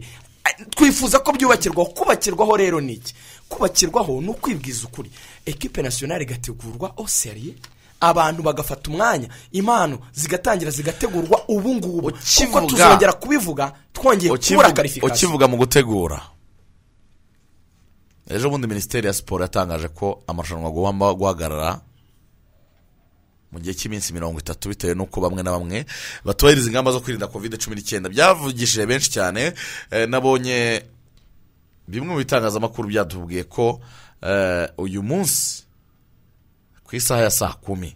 twifuza ko byubakirwaho kubakirwaho rero ni iki kubakirwaho ni ukwibwiza ukuri ekipe nasiyonari igategurwa oseriye abantu bagafata umwanya impano zigatangira zigategurwa ubu ngubu kuko Ukivuga- tuzongera kubivuga twongeye kubura ukivuga, karifikasiyo ukivuga mu gutegura ejo bundi minisiteri ya siporo yatangaje ko amarushanwa agomba guhagarara mu gihe cy'iminsi mirongo itatu bitewe n'uko bamwe na bamwe batubahiriza ingamba zo kwirinda kovide cumi n'icyenda byavugishije benshi cyane eh, nabonye bimwe mu bitangazamakuru byatubwiye ko eh, uyu munsi ku isaha ya saa kumi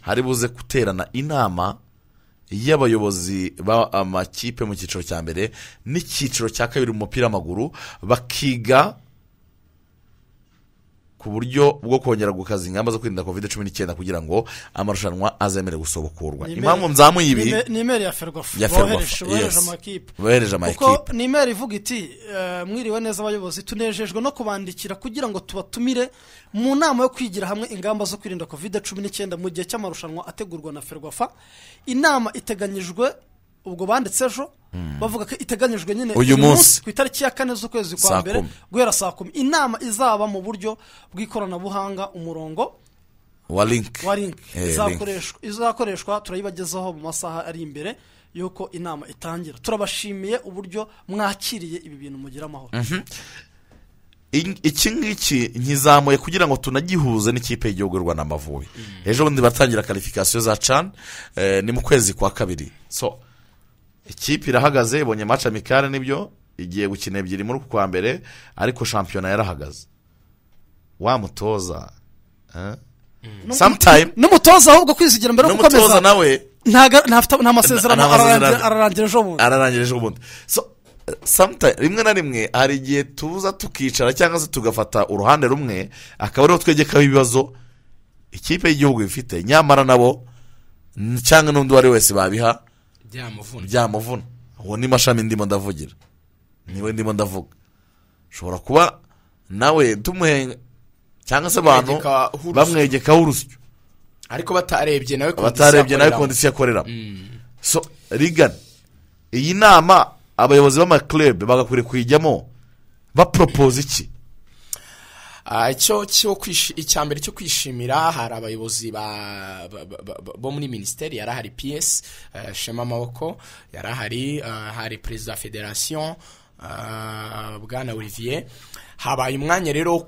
hari buze guterana inama y'abayobozi b'amakipe mu cyiciro cya mbere n'icyiciro cya kabiri mu mupira w'amaguru bakiga ku buryo bwo kongera gukaza ingamba zo kwirinda covid cumi n'icyenda kugira ngo amarushanwa azemere gusobukurwa Ni impamvu email- mzamuye ibi ni email- ni imeri ya ferwafa Ya Ferwafa, bohereje bohereje yes. amakipe bohereje amakipe kuko ni imeri ivuga iti eh, mwiriwe neza abayobozi tunejejwe no kubandikira kugira ngo tubatumire mu nama yo kwigira hamwe ingamba zo kwirinda covid cumi n'icyenda mu gihe cy'amarushanwa ategurwa na ferwafa inama iteganyijwe ubwo banditse ejo bavuga ko iteganyijwe nyine Uyu munsi. ku itariki ya kane z'ukwezi Saa kwa mbere kumi. guhera saa kumi inama izaba mu buryo bw'ikoranabuhanga umurongo wa link wa link Eh, link. izakoreshwa izakoreshwa turayibagezaho mu masaha ari imbere y'uko inama itangira turabashimiye uburyo mwakiriye ibi bintu mugira amahoro iki ngiki nkizamuye kugira ngo tunagihuze n'ikipe y'igihugu y'u rwanda amavubi ejo bundi batangira karifikasiyo za cani eh, ni mu kwezi kwa kabiri so ikipe irahagaze ibonye maci amikare nibyo igiye gukina ebyiri muri uku kwa mbere ariko shampiyona yarahagaze wa mutoza eh? sometime n'umutoza ahubwo kwizigira mbere yo n'umutoza gukomeza nawe ntaga- ntafite- nta masezerano Nta masezerano. ararangira- ararangira ejo bundi ararangije ejo bundi so eh, sometime rimwe na rimwe hari igihe tuza tukicara cyangwa se tugafata uruhande rumwe akaba ariho twegekaho ibibazo ikipe y'igihugu ifite nyamara nabo n- cyangwa n'undi uwo ari we wese babiha byamuvuna byamuvuna uwo ni mashami ndimo ndavugira niwe ndimo ndavuga ushobora kuba nawe tumuhenga cyangwa se abantu Bamwegekaho urusyo. bamwegekaho urusyo ariko batarebye nawe kondisiyo batarebye nawe akoreramo. kondisiyo akoreramo so rigana iyi nama abayobozi b'amaklebe bagakwiriye kuyijyamo baporopoza iki Ah, icyo cyo kwishi- icya mbere cyo kwishimira hari abayobozi ba- ba- ba- ba- bo muri minisiteri yari ahari piyesi shema amaboko yari ahari ah, hari perezida wa federasiyo ah, bwana olivier habaye umwanya rero wo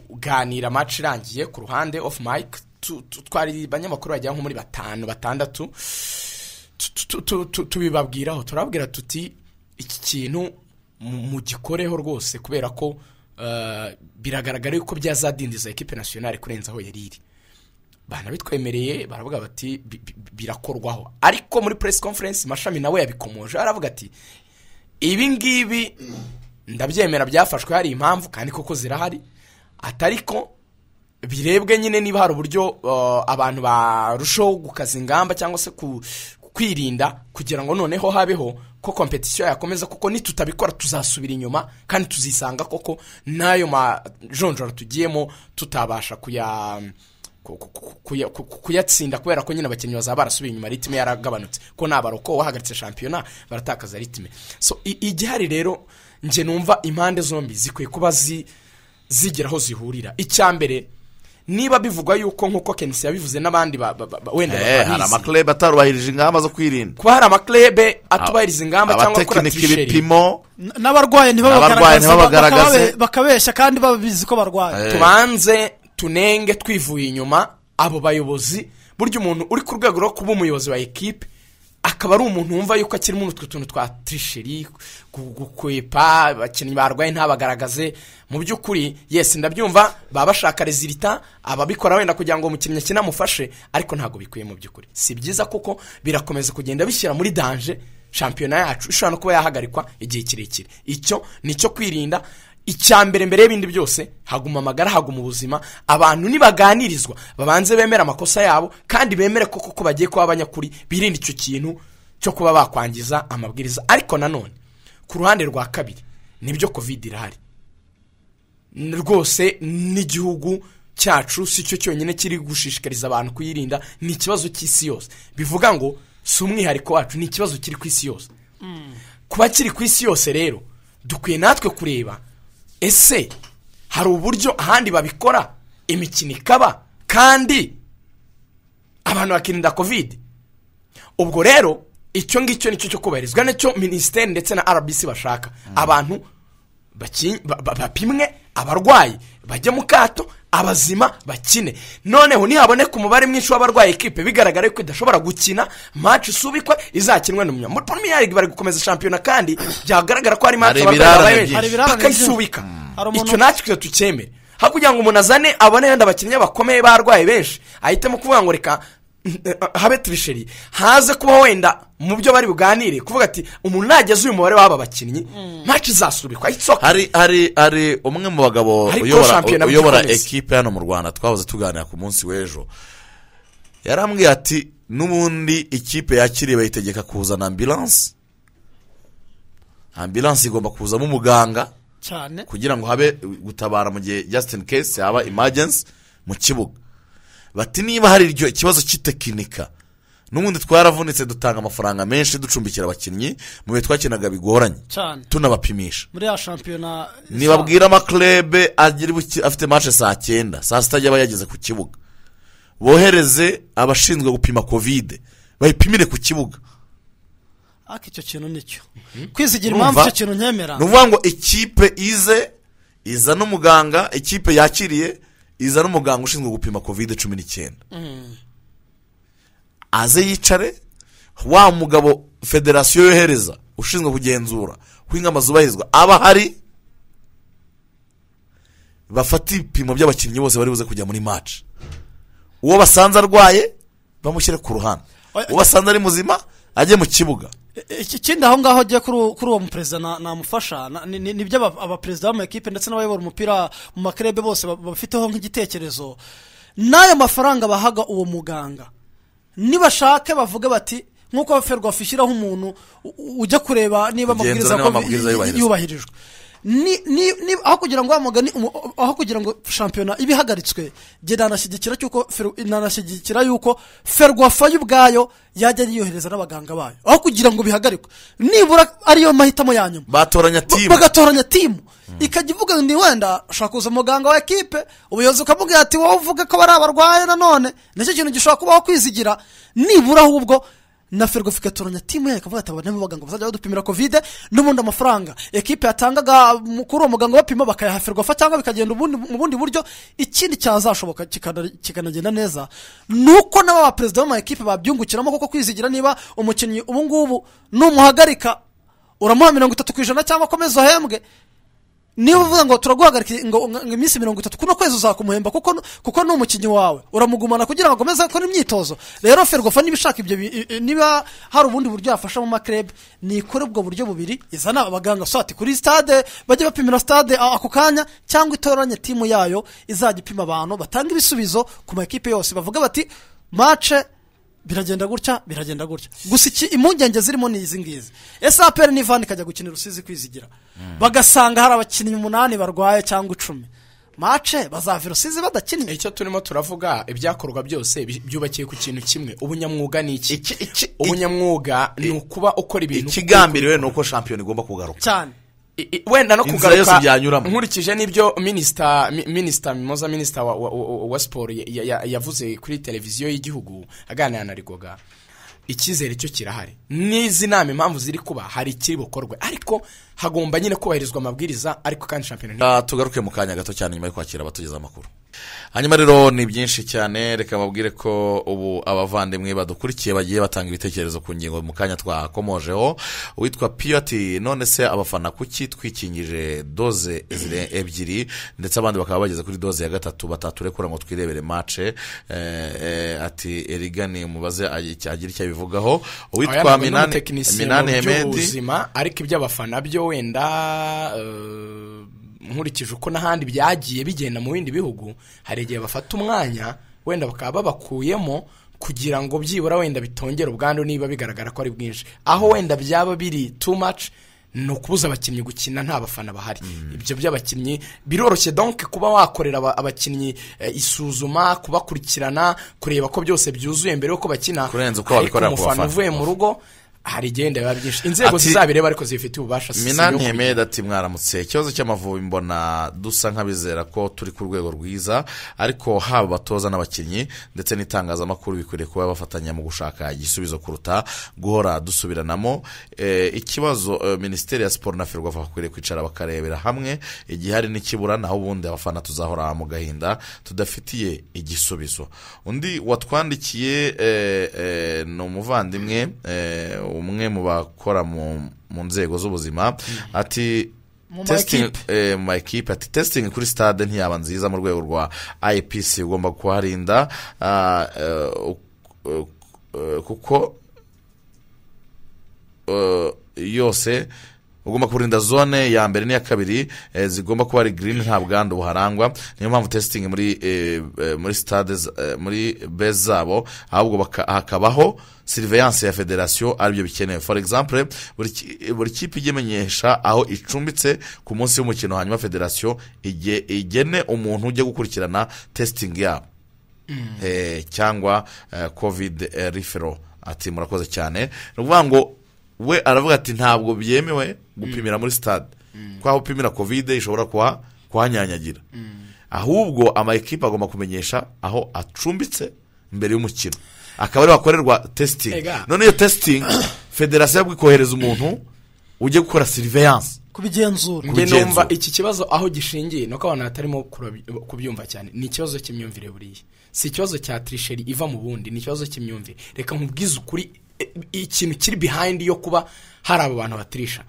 kuganira amaci irangiye ku ruhande ofu mike Tu- tu- twari abanyamakuru bagera nko muri batanu batandatu tu- tu- tu- tu- tubibabwiraho turababwira tuti iki kintu mu- mugikoreho rwose kubera ko eh, biragaragara yuko byazadindiza ekipe nasiyonari kurenza aho yari iri banabitwemereye baravuga bati "Bi- bi- birakorwaho ariko muri press conference mashami nawe yabikomoje aravuga ati ibi ngibi ndabyemera byafashwe hari impamvu kandi koko zirahari atari ko birebwe nyine niba hari uburyo uh, abantu barushaho gukaza ingamba cyangwa se ku kwirinda kugira ngo noneho habeho ko kompetisiyo yakomeza kuko nitutabikora tuzasubira inyuma kandi tuzisanga koko n'ayo majonjora tugiyemo tutabasha kuya ku- ku- ku- kuya- ku- ku- kuyatsinda kubera ko nyine abakinnyi bazaba barasubiye inyuma ritime yaragabanutse ko nta baroko wahagaritse shampiyona baratakaza ritime so i- igihari rero njye numva impande zombi zikwiye kuba zi zigira aho zihurira icya mbere niba bivugwa yuko nk'uko kenisi yabivuze n'abandi ba- ba- ba- wenda Eh, hari batabizi amaklebe atarubahirije ingamba zo kwirinda kuba hari amaklebe atubahiriza ingamba cyangwa gukora abatekinike tisheri ibipimo N- n'abarwayi N'abarwayi ntibabagaragaze ntibabagaragaze. bakababe- bakabeshya kandi babizi ko barwaye Eh. tubanze tunenge twivuye inyuma abo bayobozi burya umuntu uri ku rwego rwo kuba umuyobozi wa ekipe akaba ari umuntu wumva yuko akirimo utwo tuntu twa tisheri gu- gukwepa abakinnyi barwaye ntabagaragaze mu by'ukuri yesi ndabyumva baba bashaka rezilita ababikora wenda kugira ngo umukinnyi akine amufashe ariko ntabwo bikwiye mu by'ukuri si byiza kuko birakomeza kugenda bishyira muri danje shampiyona yacu ishobora no kuba yahagarikwa igihe kirekire icyo ni icyo kwirinda icya mbere mbere y'ibindi byose haguma amagara haguma ubuzima abantu nibaganirizwa babanze bemere amakosa yabo kandi bemere ko koko bagiye kuba abanyakuri birinde icyo kintu cyo kuba bakwangiza amabwiriza ariko nanone ku ruhande rwa kabiri nibyo covid irahari N- rwose n'igihugu cyacu si cyo cyonyine kiri gushishikariza abantu kuyirinda ni ikibazo cy'isi yose bivuga ngo si umwihariko wacu ni ikibazo kiri ku isi yose kuba kiri ku isi yose rero dukwiye natwe kureba ese hari uburyo ahandi babikora imikino ikaba kandi abantu bakirinda kovide ubwo rero icyo ngicyo nicyo cyo kubahirizwa nicyo minisiteri ndetse na rbc bashaka abantu baki- ba- ba- bapimwe abarwayi bajye mu kato abazima bakine noneho nihaboneka umubare mwinshi w'abarwayi ekipe bigaragara yuko idashobora gukina match isubikwa izakinwe n'umunya muri premier league bari gukomeza shampiyona kandi byagaragara ko hari Hari match abarwayi ibirarane babaye byinshi. Hari ibirarane bakayisubika byinshi. Hari umuntu- icyo natwe twe tucyemere aho kugira ngo umuntu azane abone wenda abakinnyi bakomeye barwaye benshi ahitamo kuvuga ngo reka habe turisheri haze kuba wenda mu byo bari buganire kuvuga ati umuntu nageze uyu mubare w'aba bakinnyi match izasubikwa it's okay. hari hari hari umwe mu bagabo Ariko uyobora shampiyona uyobora bigikomeza. ekipe hano mu rwanda twahoze tuganira ku munsi w'ejo yarambwiye ati n'ubundi ikipe yakiriye bayitegeka kuzana ambilanse ambilanse igomba kuzamo umuganga cyane kugira ngo habe gutabara mu gihe Justin Case yaba imagensi mu kibuga bati niba hari iryo ikibazo cy'itekinika n'ubundi twaravunitse dutanga amafaranga menshi ducumbikira abakinnyi mu bihe twakinaga bigoranye cyane tunabapimisha muri ya shampiyona nibabwira amaklebe agira buki- afite marce saa cyenda saa sita ajya aba yageze ku kibuga bohereze abashinzwe gupima kovide bayipimire ku kibuga ariko icyo kintu nicyo kwizigira Urumva? impamvu icyo kintu nkemera ni ukuvuga ngo ikipe ize iza n'umuganga ikipe yakiriye iza n'umuganga ushinzwe gupima kovide cumi n'icyenda aze yicare wa mugabo federasiyo yohereza ushinzwe kugenzura ko ingamba zubahirizwa aba ahari bafata ibipimo by'abakinnyi bose bari buze kujya muri maci uwo basanze arwaye bamushyire ku ruhande Oya- uwo basanze ari muzima ajye mu kibuga ikindi aho ngaho agiye kuri uwo- kuri uwo muperezida na- namufasha na- ni- ni- nibyo aba- abaperezida b'amakipe ndetse n'abayobora umupira mu makerebe bose ba- babifiteho nk'igitekerezo n'ayo mafaranga bahaga uwo muganga nibashake bavuge bati nk'uko ferwafa ishyiraho umuntu u- u- ujya kureba niba amabwiriza Kugenzura niba amabwiriza ko yubahirizwa. yubahirijwe ni, ni, ni, aho kugira ngo wa mugani umu- aho kugira ngo shampiyona ibe ihagaritswe jye nanashyigikira cyuko Fer- nanashyigikira yuko ferwafa yo ubwayo yajya yiyohereza n'abaganga bayo aho kugira ngo bihagarikwe nibura ariyo mahitamo ya nyuma batoranya Ba- timu bagatoranya timu ikajya ivuga ngo ni wenda ushobora kuza umuganga wa ekipe ubuyobozi bukamubwira ati wowe uvuge ko bari abarwaye nanone nicyo kintu gishobora kubaho kwizigira nibura ahubwo na ferwafa igatoranya timu yayo ikavuga ati aba nibo baganga bazajya badupimira kovide n'ubundi amafaranga ekipe yatangaga mu- kuri uwo muganga bapima bakayaha ferwafa cyangwa bikagenda ubundi- mu bundi buryo ikindi cyazashoboka kikana- kikanagenda neza ni uko n'aba baperezida b'ama ekipe babyungukiramo kuko kwizigira niba umukinnyi ubu ngubu numuhagarika uramuha mirongo itatu ku ijana cyangwa akomeza uhembwe niba uvuga ngo turaguhagarika ngo ngo iminsi mirongo itatu kuno kwezi uzakumuhemba kuko nu- kuko ni umukinnyi wawe uramugumana kugira ngo akomeze gukora imyitozo rero ferwafa niba ishaka ibyo bi- i- i- niba hari ubundi buryo yafasha mu makrebe nikore ubwo buryo bubiri izana abaganga so ati kuri stade bajye bapimira stade a- ako kanya cyangwa itoranye timu yayo izajya ipima abantu batanga ibisubizo ku makipe yose bavuga bati mace biragenda gutya biragenda gutya gusa iki impungenge zirimo ni izi ngizi ese aperi n'ivani ikajya gukinira urusizi kwizigira bagasanga hari abakinnyi umunani barwaye cyangwa icumi mace bazava i rusizi badakinnye icyo turimo turavuga ibyakorwa byose bi- byubakiye ku kintu kimwe ubunyamwuga ni iki Iki- iki- ubunyamwuga ni ukuba ukora ibintu ikigambiriwe ni uko shampiyona igomba kugaruka cyane I- i- wenda no Inzira kugaruka yose byanyuramo. nkurikije n'ibyo minisita mi- minisita mimoza minisita wa, wa, wa, wa siporo ya- ya- ya- yavuze kuri televiziyo y'igihugu aganira na rigoga icyizere cyo kirahari n'izi nama impamvu ziri kuba hari ikiri bukorwe ariko hagomba nyine kubahirizwa amabwiriza ariko kandi shampiyona ni- Ah, tugaruke mu kanya gato cyane nyuma yo kwakira abatugezaho amakuru hanyuma rero ni byinshi cyane reka babwire ko ubu abavandimwe badukurikiye bagiye batanga ibitekerezo ku ngingo mu kanya twakomojeho uwitwa piyoti none se abafana kuki twikingije doze zire- ebyiri ndetse abandi bakaba bageze kuri doze ya gatatu bataturekura ngo twirebere mace eh, eh, ati erigani mubaze agi- agira icyo abivugaho uwitwa Aya ni minani umutekinisiye minani mu hemedi by'ubuzima, ariko iby'abafana byo wenda eh, nkurikije uko n'ahandi byagiye bigenda mu bindi bihugu hari igihe bafata umwanya wenda bakaba babakuyemo kugira ngo byibura wenda bitongere ubwandu niba bigaragara ko ari bwinshi aho wenda byaba biri too much ni ukubuza abakinnyi gukina nta bafana bahari ibyo by'abakinnyi biroroshye donke kuba wakorera aba- abakinnyi eh, isuzuma kubakurikirana kureba ko byose byuzuye mbere y'uko bakina Kurenza uko wabikorera ku ariko umufana bafana. uvuye mu rugo hari igenda biba byinshi inzego Ati- zizabireba ariko zifite ububasha si minani iyo- hemedi ati mwaramutse ikibazo cy'amavubi mbona dusa nk'abizera ko turi ku rwego rwiza ariko haba abatoza n'abakinnyi ndetse n'itangazamakuru bikwiriye kuba bafatanya mu gushaka igisubizo kuruta guhora dusubiranamo Eh, ikibazo eh, minisiteri ya siporo na ferwafa bakwiriye kwicara bakarebera hamwe igihe hari n'ikibura naho ubundi abafana tuzahora mu gahinda tudafitiye igisubizo undi watwandikiye eh, eh, ni umuvandimwe eh, umwe mu bakora mu mu nzego z'ubuzima ati Mu ma testing ekipe. eh, mu ma ekipe ati testing kuri stade ntiyaba nziza mu rwego rwa IPC ugomba kuharinda ah, eh, uk- eh, eh, kuko eh, yose ugomba kurinda zone ya mbere n'iya kabiri eh, zigomba kuba ari green nta bwandu buharangwa niyo mpamvu testing muri eh, eh, muri stade z- eh, muri base zabo ahubwo baka- hakabaho surveillance ya federasiyo aribyo bikenewe for example buri ki- buri kipe ijya imenyesha aho icumbitse ku munsi w'umukino hanyuma federasiyo ige- igene umuntu ujya gukurikirana testing yabo eh, cyangwa eh, covid eh, referral ati murakoze cyane ni ukuvuga ngo we aravuga ati ntabwo byemewe gupimira muri stade kuko aho upimira covid ishobora kuha- kuhanyanyagira ahubwo ama ekipe agomba kumenyesha aho acumbitse mbere y'umukino akaba ariho hakorerwa testing Ega. none iyo testing federasiyo yabwo ikohereza umuntu ujye gukora seriveyanse kubigenzura njye Kugenzura. numva iki kibazo aho gishingiye ni uko abantu batarimo kurabi- kubyumva cyane ni ikibazo cy'imyumvire buriya si ikibazo cya tirisheri iva mu bundi ni ikibazo cy'imyumvire reka nkubwize ukuri e- ikintu kiri bihayindi yo kuba hari aba bantu batirisha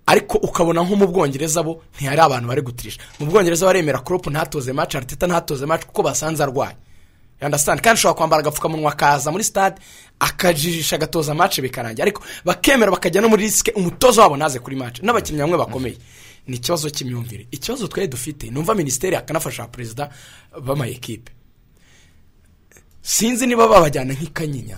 ariko ukabona nko mu bwongereza bo ntihari abantu bari gutirisha mu bwongereza baremera kuropu ntatoze maci ariteta ntatoze maci kuko basanze arwaye yandasitani kandi ushobora kwambara agapfukamunwa akaza muri stade akajijisha agatoza mace bikarangira ariko bakemera bakajya no muri risike umutoza wabo ntaze kuri mace n'abakinnyi bamwe bakomeye ni ikibazo cy'imyumvire ikibazo twari dufite numva minisiteri yakanafasha perezida b'amayekipe sinzi niba babajyana nk'ikanyinya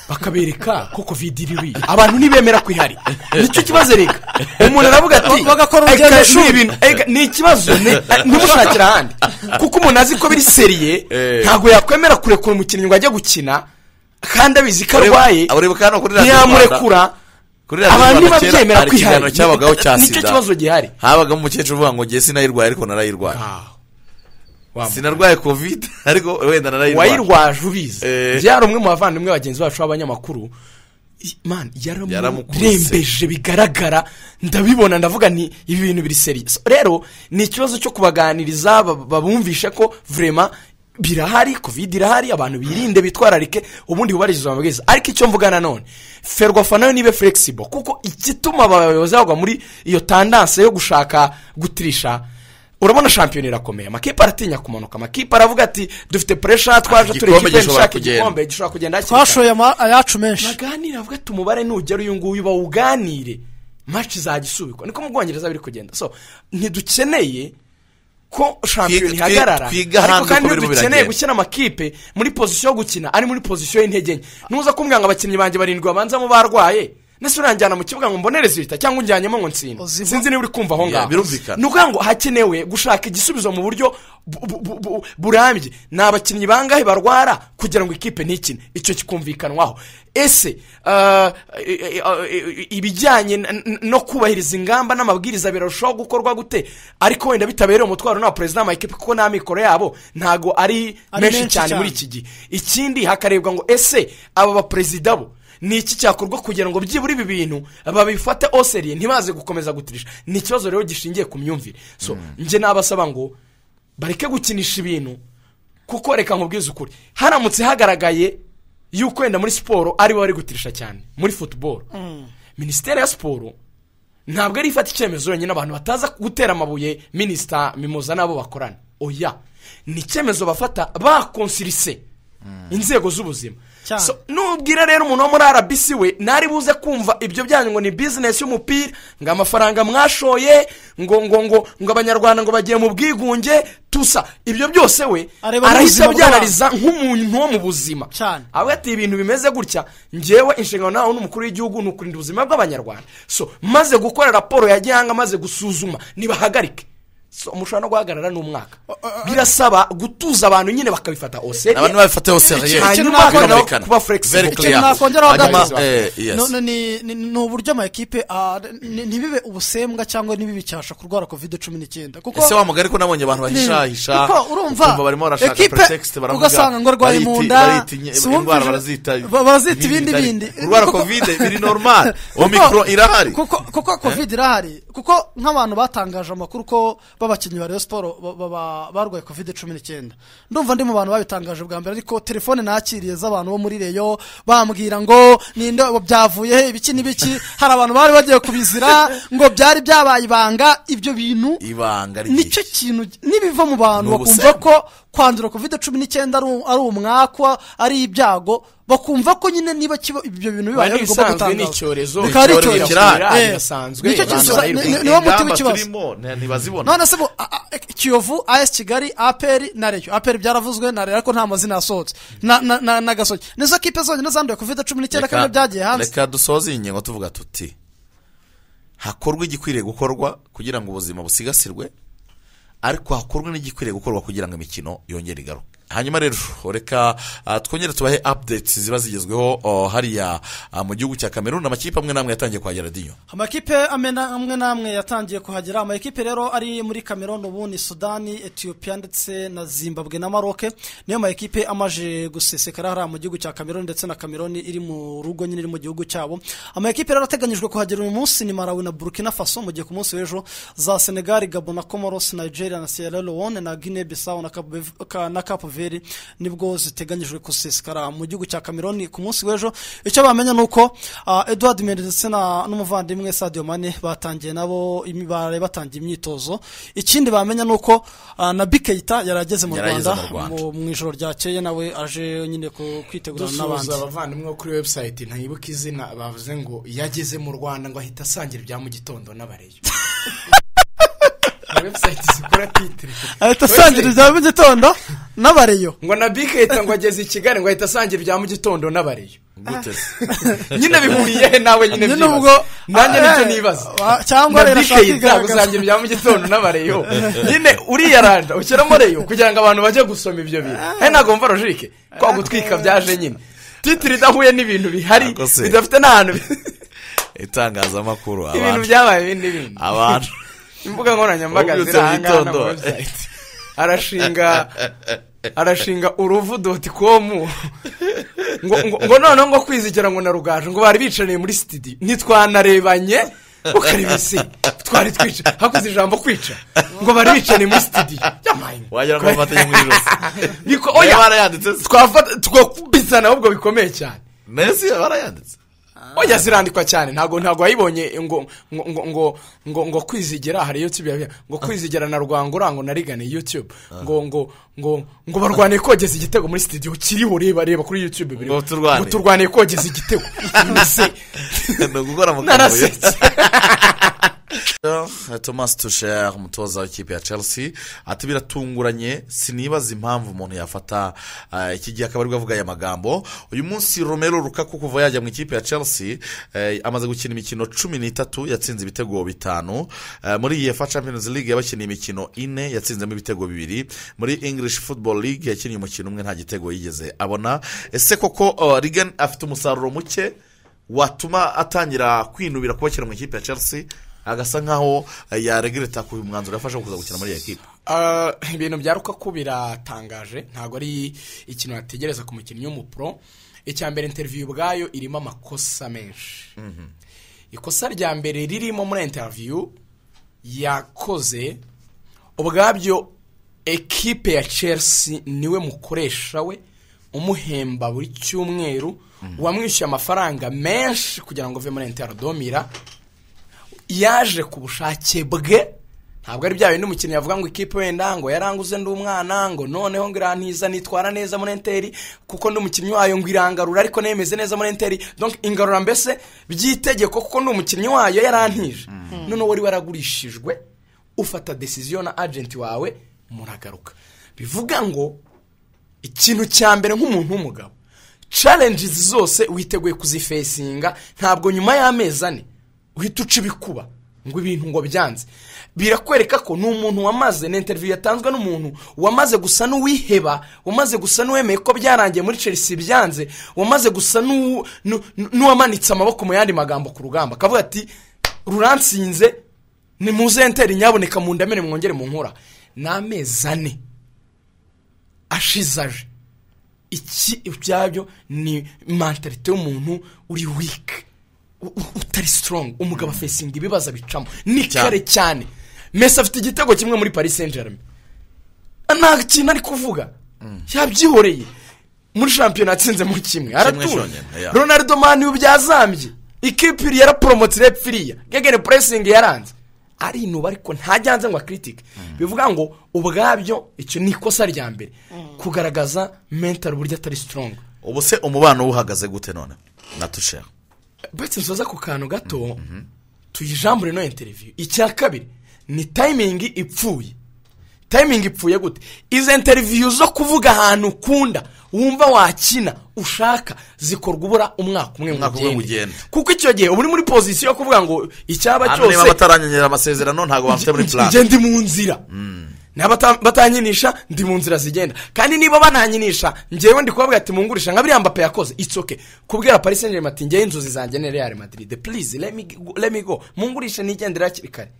bakabereka ko kovide iri abantu ntibemera ko ihari nicyo kibazo reka umuntu aravuga ati Bagakora "Ega, urugendoshuri." ni ibintu- ega, ni ikibazo ni- ntimushakire ahandi kuko umuntu azi ko biri seriye Eh. ntabwo yakwemera kurekura umukinnyi ngo ajye gukina kandi abizi ko arwaye ureba kandi no kuri radiyo rwanda ntiyamurekura kuri radiyo abantu rwanda kera ntibabyemera hari ko ihari ikiganiro cyabagaho cya Ni- nicyo sida kibazo gihari habagamo umukecuru uvuga ngo ngiye sinayirwaye ariko narayirwaye sinarwaye kovide ariko wenda narayirwaye wayirwaje ubizi Eh. byari umwe mu bavandimwe bagenzi bacu b'abanyamakuru I- man Yaramukubise. yaramurembeje bigaragara ndabibona ndavuga nti ibi bintu biri seri So, rero ni ikibazo cyo kubaganiriza ba- babumvishe ko vurema birahari covid irahari abantu birinde bitwararike ubundi bubahirize amabwiriza ariko icyo mvuga nanone ferwafa nayo nibe flexible kuko igituma abayobozi bagwa muri iyo tandanse yo gushaka gutirisha urabona shampiyona irakomeye amakipe aratinya kumanuka amakipe aravuga ati dufite pressure twaje turi Igikombe ikipe gishobora dushaka kugenda. igikombe gishobora kugenda hakiri kare." twashoye ama- ayacu menshi baganire avuga ati umubare nugera uyu nguyu bawuganire maci izajya isubikwa niko mu bwongereza biri kugenda so ntidukeneye ko shampiyona twi- ihagarara twiga ariko hanze kandi uko birimo ntidukeneye biragenda. gushyira amakipe muri pozisiyo yo gukina ari muri pozisiyo y'intege nke nuza kumbwira ngo abakinnyi banjye barindwi babanzamo barwaye nese uranjyana mu kibuga ngo mbonereze ibita cyangwa unjyanyemo ngo nsinde Uziva- sinzi niba uri kumva aho Ya, ngaho birumvikana. ni ukuvuga ngo hakenewe gushaka igisubizo mu buryo bu- bu- bu- bu- burambye ni abakinnyi bangahe barwara kugira ngo ikipe ntikine icyo kikumvikanwaho ese ah, i- i- i- ibijyanye n- n- no kubahiriza ingamba n'amabwiriza birarushaho gukorwa gute ariko wenda bitabereye umutwaro nta perezida w'amakipe kuko nta mikoro yabo ntago ari Ari menshi menshi cyane muri cyane. iki gihe ikindi hakarebwa ngo ese aba baperezida bo ni iki cyakorwa kugira ngo byibura ibi bintu babifate oseriye ntibaze gukomeza gutirisha ni ikibazo rero gishingiye ku myumvire so njye nabasaba ngo bareke gukinisha ibintu kuko reka nkubwize ukuri haramutse hagaragaye yuko wenda muri siporo aribo bari gutirisha cyane muri futuboro minisiteri ya siporo ntabwo ari ifata icyemezo yonyine abantu bataza gutera amabuye minisita mimoza n'abo bakorana oya ni icyemezo bafata bakonsirise inzego z'ubuzima Cyane. So, nubwira rero umuntu wo muri rbc we ntari buze kumva ibyo byanyu ngo ni bizinesi y'umupira ngo amafaranga mwashoye ngo ngo ngo ngo abanyarwanda ngo bagiye mu bwigunge tusa ibyo byose we Areba n'ubuzima arahita bw'abantu. abyanariza nk'umuntu wo mu buzima Cyane. avuga ati ibintu bimeze gutya ngewe inshingano nawe n'umukuru w'igihugu ni ukurinda ubuzima bw'abanyarwanda so maze gukora raporo ya gihanga maze gusuzuma nibahagarike so mushobora no guhagarara n'umwaka birasaba gutuza abantu nyine bakabifata ose abantu babifate hose Ikintu hanyuma naho kuba flexible. very Ikintu clear nakongeraho Hanyuma, gato. eh, yes. No- no, ni ni- ni uburyo amakipe ah, ni- ntibibe ubusembwa cyangwa ntibibe icyasha kurwara covid cumi n'icyenda kuko ese wa mugari ko nabonye abantu bahishahisha Kuko urumva, ukumva barimo barashaka ekipe, pretext baravuga ugasanga ngo arwaye bariti- mu nda, baritinya- si wumvise- indwara barazita ba- barazita ibindi itari- bindi. kurwara Kuko- kovide biri normal Kuko- omicron irahari kuko kuko covid irahari kuko nk'abantu batangaje amakuru ko b'abakinnyi ba Rayon Sport ba- ba- ba- barwaye covid cumi n'icyenda ndumva ndi mu bantu babitangaje bwa mbere ariko telefone nakiriye z'abantu bo muri reyo bambwira ngo ninde byavuye he ibiki n'ibiki hari abantu bari bagiye kubizira ngo byari byabaye ibanga ibyo bintu ibanga ryinshi nicyo kintu nibiva mu bantu Ni bakumva ubusembwa. ko kwandura covid cumi n'icyenda ari u- ari umwakwa ari ibyago bakumva ko nyine niba kiba ibyo bintu bibaye Bari bigomba bisanzwe ni gutangazwa icyorezo Bikaba ari icyorezo icyorezo. kirahari, Eh, birasanzwe, nicyo abantu kintu- barayirwaye. ni- ni- niwo muti Ingamba w'ikibazo turimo nta- ntibazibona none se bo a- a- kiyovu as kigali aperi na reyo aperi byaravuzwe na reyo ariko nta mazina yasohotse na- na- na- n'agasoke nizo kipe zonyine zanduye covid cumi n'icyenda Reka- kandi byagiye hanze reka dusoze iyi ngingo tuvuga tuti hakorwe igikwiriye gukorwa kugira ngo ubuzima busigasirwe ariko hakorwe n'igikwiriye gukorwa kugira ngo imikino yongere igaruke hanyuma rero reka ah, twongere tubahe apudeti ziba zigezweho oh, hariya ah, mu gihugu cya kameruni amakipe amwe n'amwe yatangiye kuhagera radiyo amakipe amena- amwe n'amwe yatangiye kuhagera amakipe rero ari muri cameroon ubu ni sudani etiyopiya ndetse na zimbabwe na maroke niyo makipe amaje gusesekara hariya mu gihugu cya cameroon ndetse na cameroon iri mu rugo nyine iri mu gihugu cyabo amakipe rero ateganyijwe kuhagera uyu munsi ni malawi na burkina faso mu gihe ku munsi w'ejo za senegali gabo na comoros nigeria na sierra leone na guinea bissau na Cape Verde- ka- na cape verde nibwo ziteganyijwe gusesekara mu gihugu cya cameroon ku munsi w'ejo icyo bamenya ni uko ah, edouard mende ndetse na n'umuvandimwe sadio mane batangiye nabo imi- baraye batangiye imyitozo ikindi bamenya ni uko ah, na bikeyita yari ageze mu Yari ageze rwanda mu Rwanda. mu- mu ijoro ryakeye nawe aje nyine ku- kwitegurana dusuhuza n'abandi abavandimwe bo kuri webusayiti ntayibuke izina bavuze ngo iyo ageze mu rwanda ngo ahita asangira ibya mu gitondo n'abareyo webusayiti zikora titire ahita asangira ibya mu gitondo n'abareyo ngo na bike ahita ngo ageze i kigali ngo ahita asangira ibya mu gitondo n'abareyo gute se nyine bihuriye he nawe nyine Nyine byibaza. ubwo- nanjye Ah, nicyo eh, nibaza wa- cyangwa rero ashaka kwigaragaza. gusangira ibya mu gitondo n'abareyo nyine uriyaranda ushyiramo reyo kugira ngo abantu bajye gusoma ibyo bintu he ntabwo mva rojike kwa gutwika byaje nyine titiri idahuye n'ibintu bihari Ako se. bidafite n'ahantu bi- itangazamakuru ibintu abantu byabaye ibindi n'ibindi abantu imbuga nkoranyambaga Wabyutse mu ziri aha ngaha na gitondo. webusayiti arashinga arashinga uruvu doti komu ngo ngo- ngo noneho ngo kwizigera ngo na rugaju ngo bari bicaranye muri sitidiyo ntitwanarebanye ukaribisi twari twica hakuze ijambo kwica ngo bari bicaranye muri sitidiyo yamaye wagira ngo bafatanye mu ijosi niko oya oya barayanditse se twafata twakubisana ahubwo bikomeye cyane mbese barayanditse oya zirandikwa cyane ntabwo ntabwo wayibonye ngo ngo ngo ngo ngo ngo kwizigira hari yutube yabiha ngo kwizigira na rwangura ngo narigane yutube ngo ngo ngo ngo barwaniye kogeza igitego muri sitidiyo kiriho reba reba kuri yutube biri Ngo turwane. turwaniye kogeza igitego mbese ni ugukora mu kavuyo narasetse Thomas Tuchel umutoza w'ikipe ya Chelsea ati biratunguranye sinibaza impamvu umuntu yafata eh, iki gihe akaba aribwo avuga aya magambo uyu munsi Romero Lukaku kuva yajya mu ikipe ya Chelsea eh, amaze gukina imikino cumi n'itatu yatsinze ibitego bitanu Eh, muri UEFA Champions League yabakiniye imikino ine yatsinzemo ibitego bibiri muri English Football League yakinnye umukino umwe nta gitego yigeze abona ese koko oh, Regan afite umusaruro muke watuma atangira kwinubira kubakira mu ikipe ya chelsea agasa nkaho eh, yaregreta ku mwanzuro yafashe wo kuza gukina muri iyo kipe Ah, ibintu bya rukaku biratangaje ntabwo ari ikintu wategereza ku mukinnyi w'umupro icya mbere interiviyu ubwayo irimo amakosa menshi ikosa rya mbere ririmo muri interiviyu yakoze ubwabyo ekipe ya chelsea niwe mukoresha we umuhemba buri cyumweru wamwishyuye amafaranga menshi kugira ngo uve muri interadomira yaje ku bushake bwe ntabwo ari bya bindi umukinnyi yavuga ngo ikipe wenda ngo yaranguze ndi umwana ngo noneho ngo irantiza nitwara neza muri enteri kuko ndi umukinnyi wayo ngo irangarura ariko nemeze neza muri enteri donc ingarura mbese by'itegeko kuko ndi umukinnyi wayo yarantije noneho wari waragurishijwe ufata desiziyo na agenti wawe muragaruka bivuga ngo ikintu cya mbere nk'umuntu w'umugabo challenges zose witeguye kuzifesinga ntabwo nyuma y'amezi ane uhita uca ibikuba ngo ibintu ngo byanze birakwereka ko ni umuntu wamaze ni interview yatanzwe n'umuntu wamaze gusa n'uwiheba wamaze gusa n'uwemeye ko byarangiye muri chelsea byanze wamaze gusa n'u- n'u- n'uwamanitse amaboko mu yandi magambo ku rugamba akavuga ati ruransinze ni muze enteri nyaboneka mundamire mwongere munkura ni amezi ane ashize aje iki byabyo ni mentalite y'umuntu uri weak u- u- utari strong umugabo afesinga ibibazo abicamo ni kare cyane mesi afite igitego kimwe muri paris saint germain nta kintu ari kuvuga yabyihoreye muri shampiyona yatsinzemo kimwe aratura cyonyine, yeah. ronaldo mani ubu byazambye ikipe iri yaraporomotse rep firiya gegene puresingi yaranze arinuba ariko ntajyanze ngo akiritike bivuga ngo ubwabyo icyo ni ikosa rya mbere kugaragaza mentali buryo atari strong ubu se umubano we uhagaze gute none na tuchel uretse nsoza ku kantu gato tuyijambure no interiviyu icya kabiri ni tayimingi ipfuye tayimingi ipfuye gute izo interiviyu zo kuvuga ahantu ukunda wumva wakina ushaka zikorwa ubura umwaka umwe Umwaka umwe ngo ugende ugende. kuko icyo gihe uba uri muri pozisiyo yo kuvuga ngo icyaba hano niba cyose bataranyenyera amasezerano ntabwo bafite muri plan njye ndi mu nzira batanyinisha ndi mu nzira zigenda kandi niba bananyinisha ngewe ndi kubabwira ati mungurisha nka biriya mbape yakoze it's okay kubwira paris saint germain ati ngewe inzozi zanjye ni real madrid please let me go- let me go mungurishe nigendera hakiri kare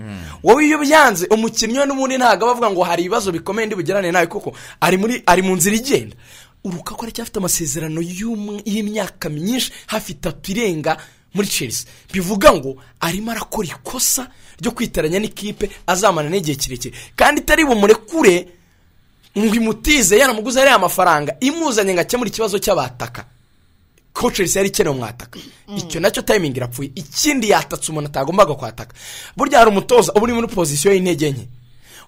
wowe iyo byanze umukinnyi we n'ubundi ntabwo aba avuga ngo hari ibibazo bikomeye ndibugerane nawe kuko ari muri ari mu nzira igenda urukaku aracyafite amasezerano y'umwe- y'imyaka myinshi hafi itatu irenga muri chelsea bivuga ngo arimo arakora ikosa ryo kwitaranya n'ikipe azamana n'igihe kirekire kandi itari bumurekure ngo imutize yaramuguze ariya mafaranga imuzanye ngo akemure ikibazo cy'abataka ko chelsea yari ikeneye umwataka icyo nacyo tayimingi irapfuye ikindi yatatse umuntu atagombaga kwataka burya hari umutoza uba uri muri pozisiyo y'intege nke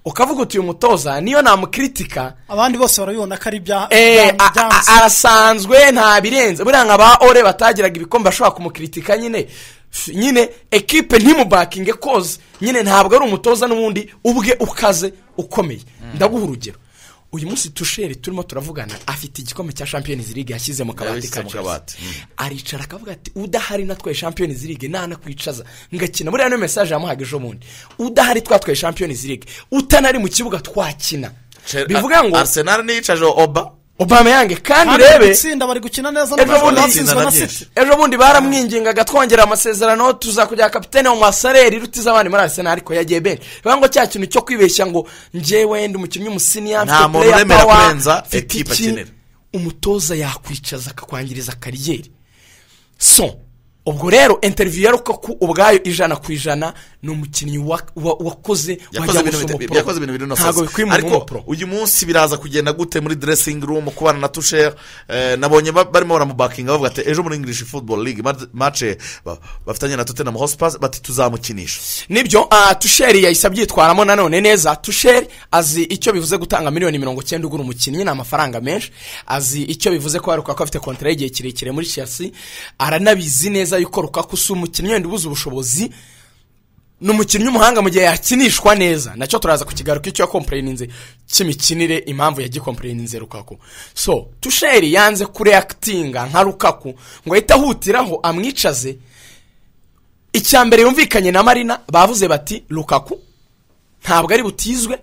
ukavuga uti uyu mutoza niyo namukritika abandi bose barabibona ko ari ibya Eh, ibya- a- a- ibyansi. arasanzwe nta birenze buriya nka ba ore batagiraga ibikombe bashobora kumukritika nyine F- nyine ekipe ntimubakinge koze nyine ntabwo ari umutoza n'ubundi ubwe ukaze ukomeye ndaguha urugero uyu munsi tusheri turimo turavugana afite igikombe cya champions league yashyize mu kabati Yabishyize ka mu kabati, Chelsea. aricara akavuga ati udahari natwaye champions league ntanakwicaza ngakina buriya niyo mesaje yamuhaga ejo bundi udahari twatwaye champions league utanari mu kibuga twakina bivuga ngo arisenali niyicaje oba Aubameyang kandi kandi urebe itsinda bari gukina neza Ejo n'amashuri bundi batsinzwe itsinda na na siti ejo bundi baramwingingaga twongera amasezerano tuzakujya kapitene wa masareri rutiza abandi muri arsenal ariko yagiye benshi bivuga ngo cya kintu cyo kwibeshya ngo njye wenda umukinnyi w'umusiniya Nta muntu uremera kurenza ekipe akenera. umutoza yakwicaza akakwangiriza kariyeri so ubwo rero interiviyu ya rukaku ubwayo ijana ku ijana ni umukinnyi wa- wa- wakoze yakoze wajya ibintu gusoma bita- pro. yakoze ibintu binonosoza ntabwo bikwimura ariko umupro uyu munsi biraza kugenda gute muri dressing room kubana na tushere eh, nabonye ba- barimo baramubakinga bavuga ati ejo muri english football league mat- match eh, ba- bafitanye na tottenham hotspur bati tuzamukinisha nibyo ah, tusheri yahise abyitwaramo nanone neza tusheri azi icyo bivuze gutanga miliyoni mirongo icyenda ugura umukinnyi ni amafaranga menshi azi icyo bivuze ko yaruka ko afite kontara y'igihe kirekire muri chelsea aranabizi neza yuko rukaku si umukinnyi wenda ubuze ubushobozi ni umukinnyi w'umuhanga mu gihe yakinishwa neza nacyo turaza kukigaruka icyo yakomporeninze cy'imikinire impamvu yagikomporeninze rukaku so tusheri yanze kureakitinga nka rukaku ngo ahite ahutiraho amwicaze icya mbere yumvikanye na marina bavuze bati rukaku ntabwo ari butizwe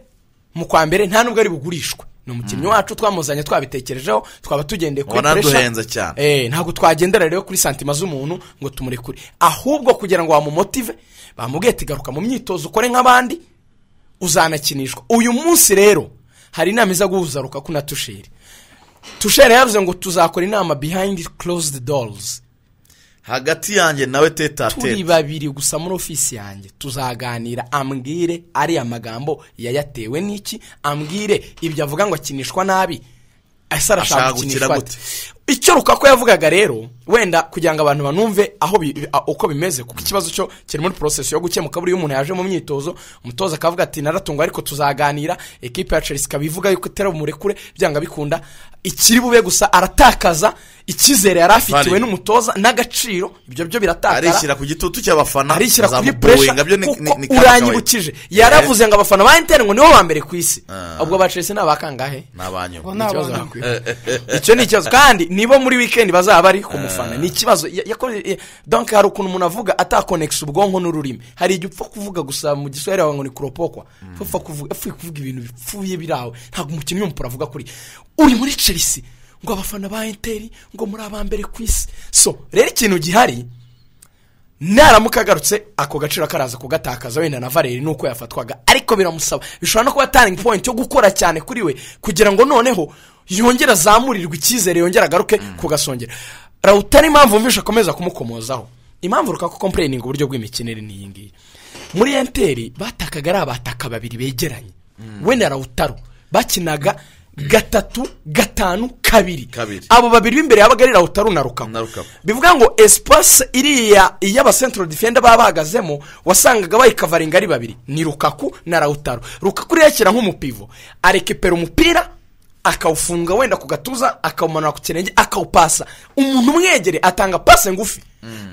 mu kwa mbere nta nubwo ari bugurishwe ni umukinnyi wacu twamuzanye twabitekerejeho twaba tugendeye kuri Ubona pressure. duhenze cyane. Eh, ntabwo twagendera rero kuri santima z'umuntu ngo tumurekure ahubwo kugira ngo bamumotive bamubwiye ati garuka mu myitozo ukore nk'abandi uzanakinishwa uyu munsi rero hari inama iza guhuza rukaku na tusheri tusheri yavuze ngo tuzakora inama behind closed doors hagati yanjye nawe tete a turi tete babiri gusa muri ofisi yanjye tuzaganira ambwire ariya magambo yayatewe n'iki ambwire ibyo avuga ngo akinishwa nabi ese arashaka Ashaka gukira gukinishwa gute? ate icyo rukako yavugaga rero wenda kugira ngo abantu banumve aho bi- bi- a- uko bimeze kuko ikibazo cyo kiri muri porosesi yo gukemuka buriya umuntu yaje mu myitozo umutoza akavuga ati naratungwa ariko tuzaganira ekipe ya chelsea ikaba ivuga yuko itera bumurekure byanga bikunda ikiri bube gusa aratakaza icyizere yari afitiwe Valid. n'umutoza n'agaciro ibyo byo biratakara arishyira ku gitutu cy'abafana arishyira kuri zamuboinga, puresha byo ni- ni- ni kuko kandi uranyibukije kawaii. yaravuze ngo abafana ba interinete ngo nibo ba mbere ku isi Ah. ubwo ba chelsea ni abakangahe ni abanyuma Ni ikibazo abana. bakwiye. icyo ni ikibazo kandi nibo muri wikendi bazaba bari ku mufana ni ikibazo Ya- yakoze ya- donc hari ukuntu umuntu avuga atakonekisa ubwonko n'ururimi hari igihe upfa kuvuga gusa mu giswahili wawe ngo ni kuropokwa upfa kuvuga upfuye kuvuga ibintu bipfuye birawe ntabwo umukinnyi w'umupira avuga kuri uri muri chelsea ngo abafana ba interi ngo muri aba mbere ku isi so rero ikintu gihari naramuka agarutse ako gaciro akaraza kugatakaza wenda na valeri nuko yafatwaga ariko biramusaba bishobora no kuba turning point yo gukora cyane kuri we kugira ngo noneho yongere azamurirwe icyizere yongere agaruke kugasongera rawutari impamvu wumvisha akomeza kumukomozaho impamvu rukaka kompureyininga uburyo bw'imikinire ni iyi ngiyi muri enteri batakaga ari abataka babiri begeranye we na rawutaro bakinaga gatatu gatanu kabiri Kabiri. abo babiri b'imbere yabaga ari rawutaro na rukaku Na Rukaku. bivuga ngo esipasi iriya iy'abasentro defenda baba bahagazemo wasangaga bayikavaringa ari babiri ni rukaku na rawutaro rukaku rero yakira nk'umupivo arekepera umupira akawufunga wenda ku gatuza akawumanura ku kirenge akawupasa umuntu umwegere atanga pase ngufi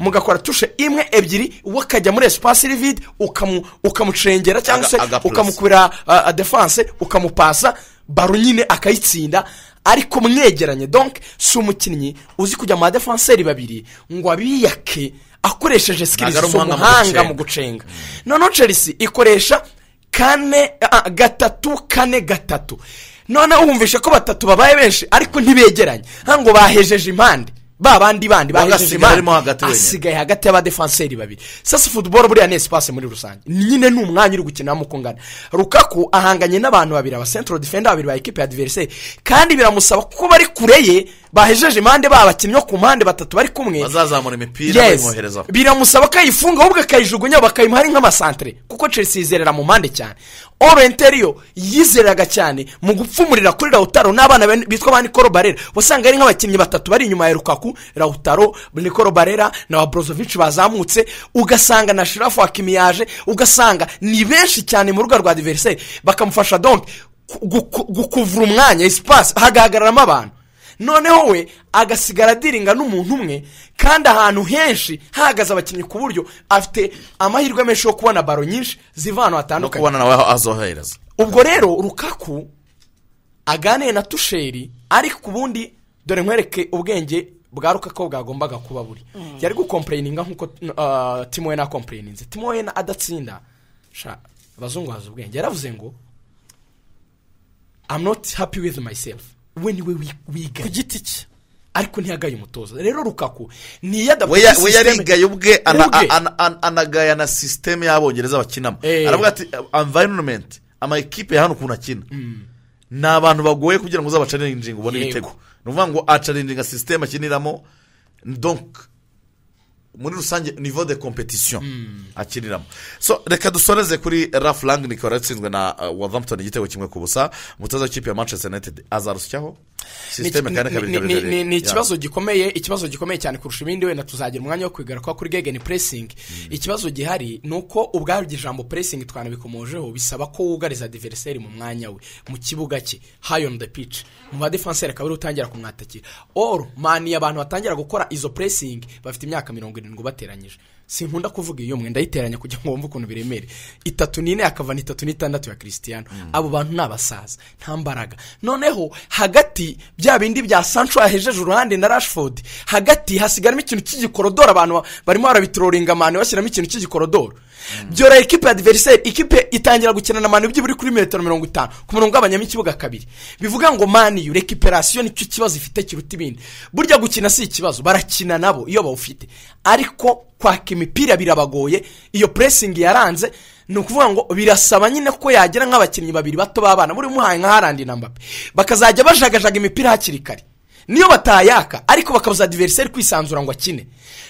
mugakora tushe imwe ebyiri uwo akajya muri esipasi iri vide ukamu- ukamucengera cyangwa Aga- se agapulasa. ukamukubira uh, defanse ukamupasa baro nyine akayitsinda ariko mwegeranye donc si umukinnyi uzi kujya mu badefanseri babiri ngo abiyake akoresheje Ntabwo sikirizi ari umuhanga mu z'umuhanga mu gucenga. gucenga noneho chelsea ikoresha kane ah, gatatu kane gatatu noneho wumvishe ko batatu babaye benshi ariko ntibegeranye nta ngo bahejeje impande ba bandi bandi bahejeje Uwagasigaye arimo hagati impande wenyine. asigaye hagati y'abadefanseri babiri sasa futuboro buriya ni esipase muri rusange nyine ni umwanya uri gukiniramo uko ungana rukaku ahanganye n'abantu babiri aba sentro defenda babiri ba ekipe ya diveriseri kandi biramusaba kuko bari kure ye bahejeje impande babakinnyi bo ku mpande batatu bari kumwe bazazamura imipira Yes. bayimwoherezaho biramusaba ko ayifunga ahubwo akayijugunya bakayimuha ari nk'amasantere kuko chelsea yizerera mu mpande cyane orenteriyo yizeraga cyane mu gupfumurira kuri rawutaro n'abana ben- bitwa ba nikoro barera wasanga ari nk'abakinnyi batatu bari inyuma ya rukaku rawutaro nikoro barera na wa borozovici bazamutse ugasanga na shirafu wakimiyaje ugasanga ni benshi cyane mu rubuga rwa diveriseri bakamufasha donke gukuvura umwanya esipasi hagaragaramo abantu noneho we agasigara adiringa n'umuntu umwe kandi ahantu henshi hahagaze abakinnyi ku buryo afite amahirwe menshi yo kubona baro nyinshi ziva ahantu no hatandukanye kubona nawe aho azohereza ubwo rero rukaku aganiye na tusheri ariko ubundi dore nkwereke ubwenge bwa rukaku bwagombaga kuba buri yari gukompureyininga nk'uko ah, timo we nakompureyininze timo we adatsinda sha abazungu bazi ubwenge yaravuze ngo I'm not happy with myself we niwe wi- ku wigaye giti cye ariko ntiyagaye umutoza rero rukaku niyadapfa we ya- we yarigaye ubwe ana- Ubwe. ana- ana- anagaya na sisiteme y'abongereza bakinamo Eh. aravuga ati environment ama ekipe ya hano ukuntu akina ni abantu bagoye kugira ngo uzabacarinjinga ubone Yego. ibitego ni ukuvuga ngo acarinjinga sisiteme akiniramo donk muri rusange nivo de competition akiniramo so reka dusoreze kuri raf lang nikora yatsinzwe na uh, Wolverhampton igitego kimwe ku busa umutoza w'ikipe ya manchester united azarusyaho sisiteme kane kabiri Ni- ni- kabiri ni- kabiri. ni- ni Yeah. ikibazo gikomeye ikibazo gikomeye cyane kurusha ibindi wenda tuzagira umwanya wo kwigaruka kuri gegeni pressing ikibazo gihari ni uko ubwaryo ijambo pressing twanabikomojeho bisaba ko wugariza adversary mu mwanya we mu kibuga cye high on the pitch mu badefanseri akaba ariwe utangira kumwatakira or mani abantu batangira gukora izo pressing bafite imyaka mirongo irindwi bateranyije sinkunda kuvuga iyo mwenda yiteranya kugira ngo wumve ukuntu biremere itatu n'ine akava ni itatu n'itandatu ya christian abo bantu ni abasaza nta mbaraga noneho hagati bya bindi bya sancho yahejeje uruhande na rashford hagati hasigaramo ikintu cy'igikorodoro abantu ba- barimo barabitororinga amano bashyiramo ikintu cy'igikorodoro byorohera ikipe ya diveriseri ikipe itangira gukinana amano byibura kuri metero mirongo itanu ku murongo w'abanyamo ikibuga kabiri bivuga ngo maniyu rekiperasiyo nicyo kibazo ifite kiruta ibindi burya gukina si ikibazo barakina nabo iyo bawufite ariko kwaka imipira birabagoye iyo puresingi yaranze ni ukuvuga ngo birasaba nyine ko yagira nk'abakinnyi babiri bato b'abana buri muhaye nka harandi na mbappe bakazajya bajagajaga imipira hakiri kare niyo batayaka ariko bakabuza adiveriseri kwisanzura ngo akine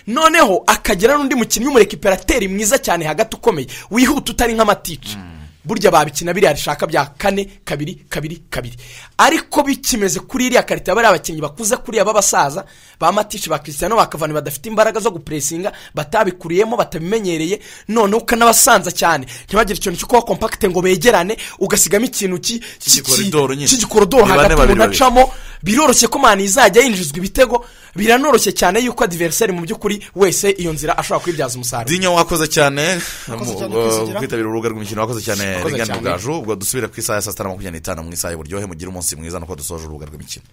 noneho akagira n'undi mukinnyi w'umurekiperateri mwiza cyane hagati ukomeye wihuta utari nk'amatica burya babikina biriya rishaka bya kane kabiri kabiri kabiri ariko bikimeze kuri iriya karita bariya abakinnyi bakuze kuriya b'abasaza ba matici ba christiano bakavana badafite imbaraga zo gupuresinga batabikuriyemo batabimenyereye noneho ukanabasanza cyane ntibagire ikintu cyo kuba kompakite ngo begerane ugasigamo ikintu ki- ki- Cy'igikorodoro nyine. cy'igikorodoro Ni bane hagati babiri umuntu babiri. acamo mo biroroshye ko mani izajya yinjizwa ibitego biranoroshye cyane yuko adiveriseri mu by'ukuri wese iyo nzira ashobora kwibyaza umusaruro dinyo wakoze cyane Wakoze mu- cyane mu- kwisigira. kwitabira urubuga rw'imikino wakoze cyane Wakoze rigani cyane. bugaju ubwo dusubira ku isaha ya saa sita na makumyabiri n'itanu mu isaha y'uburyohe mugire umunsi mwiza nuko dusoje urubuga rw'imikino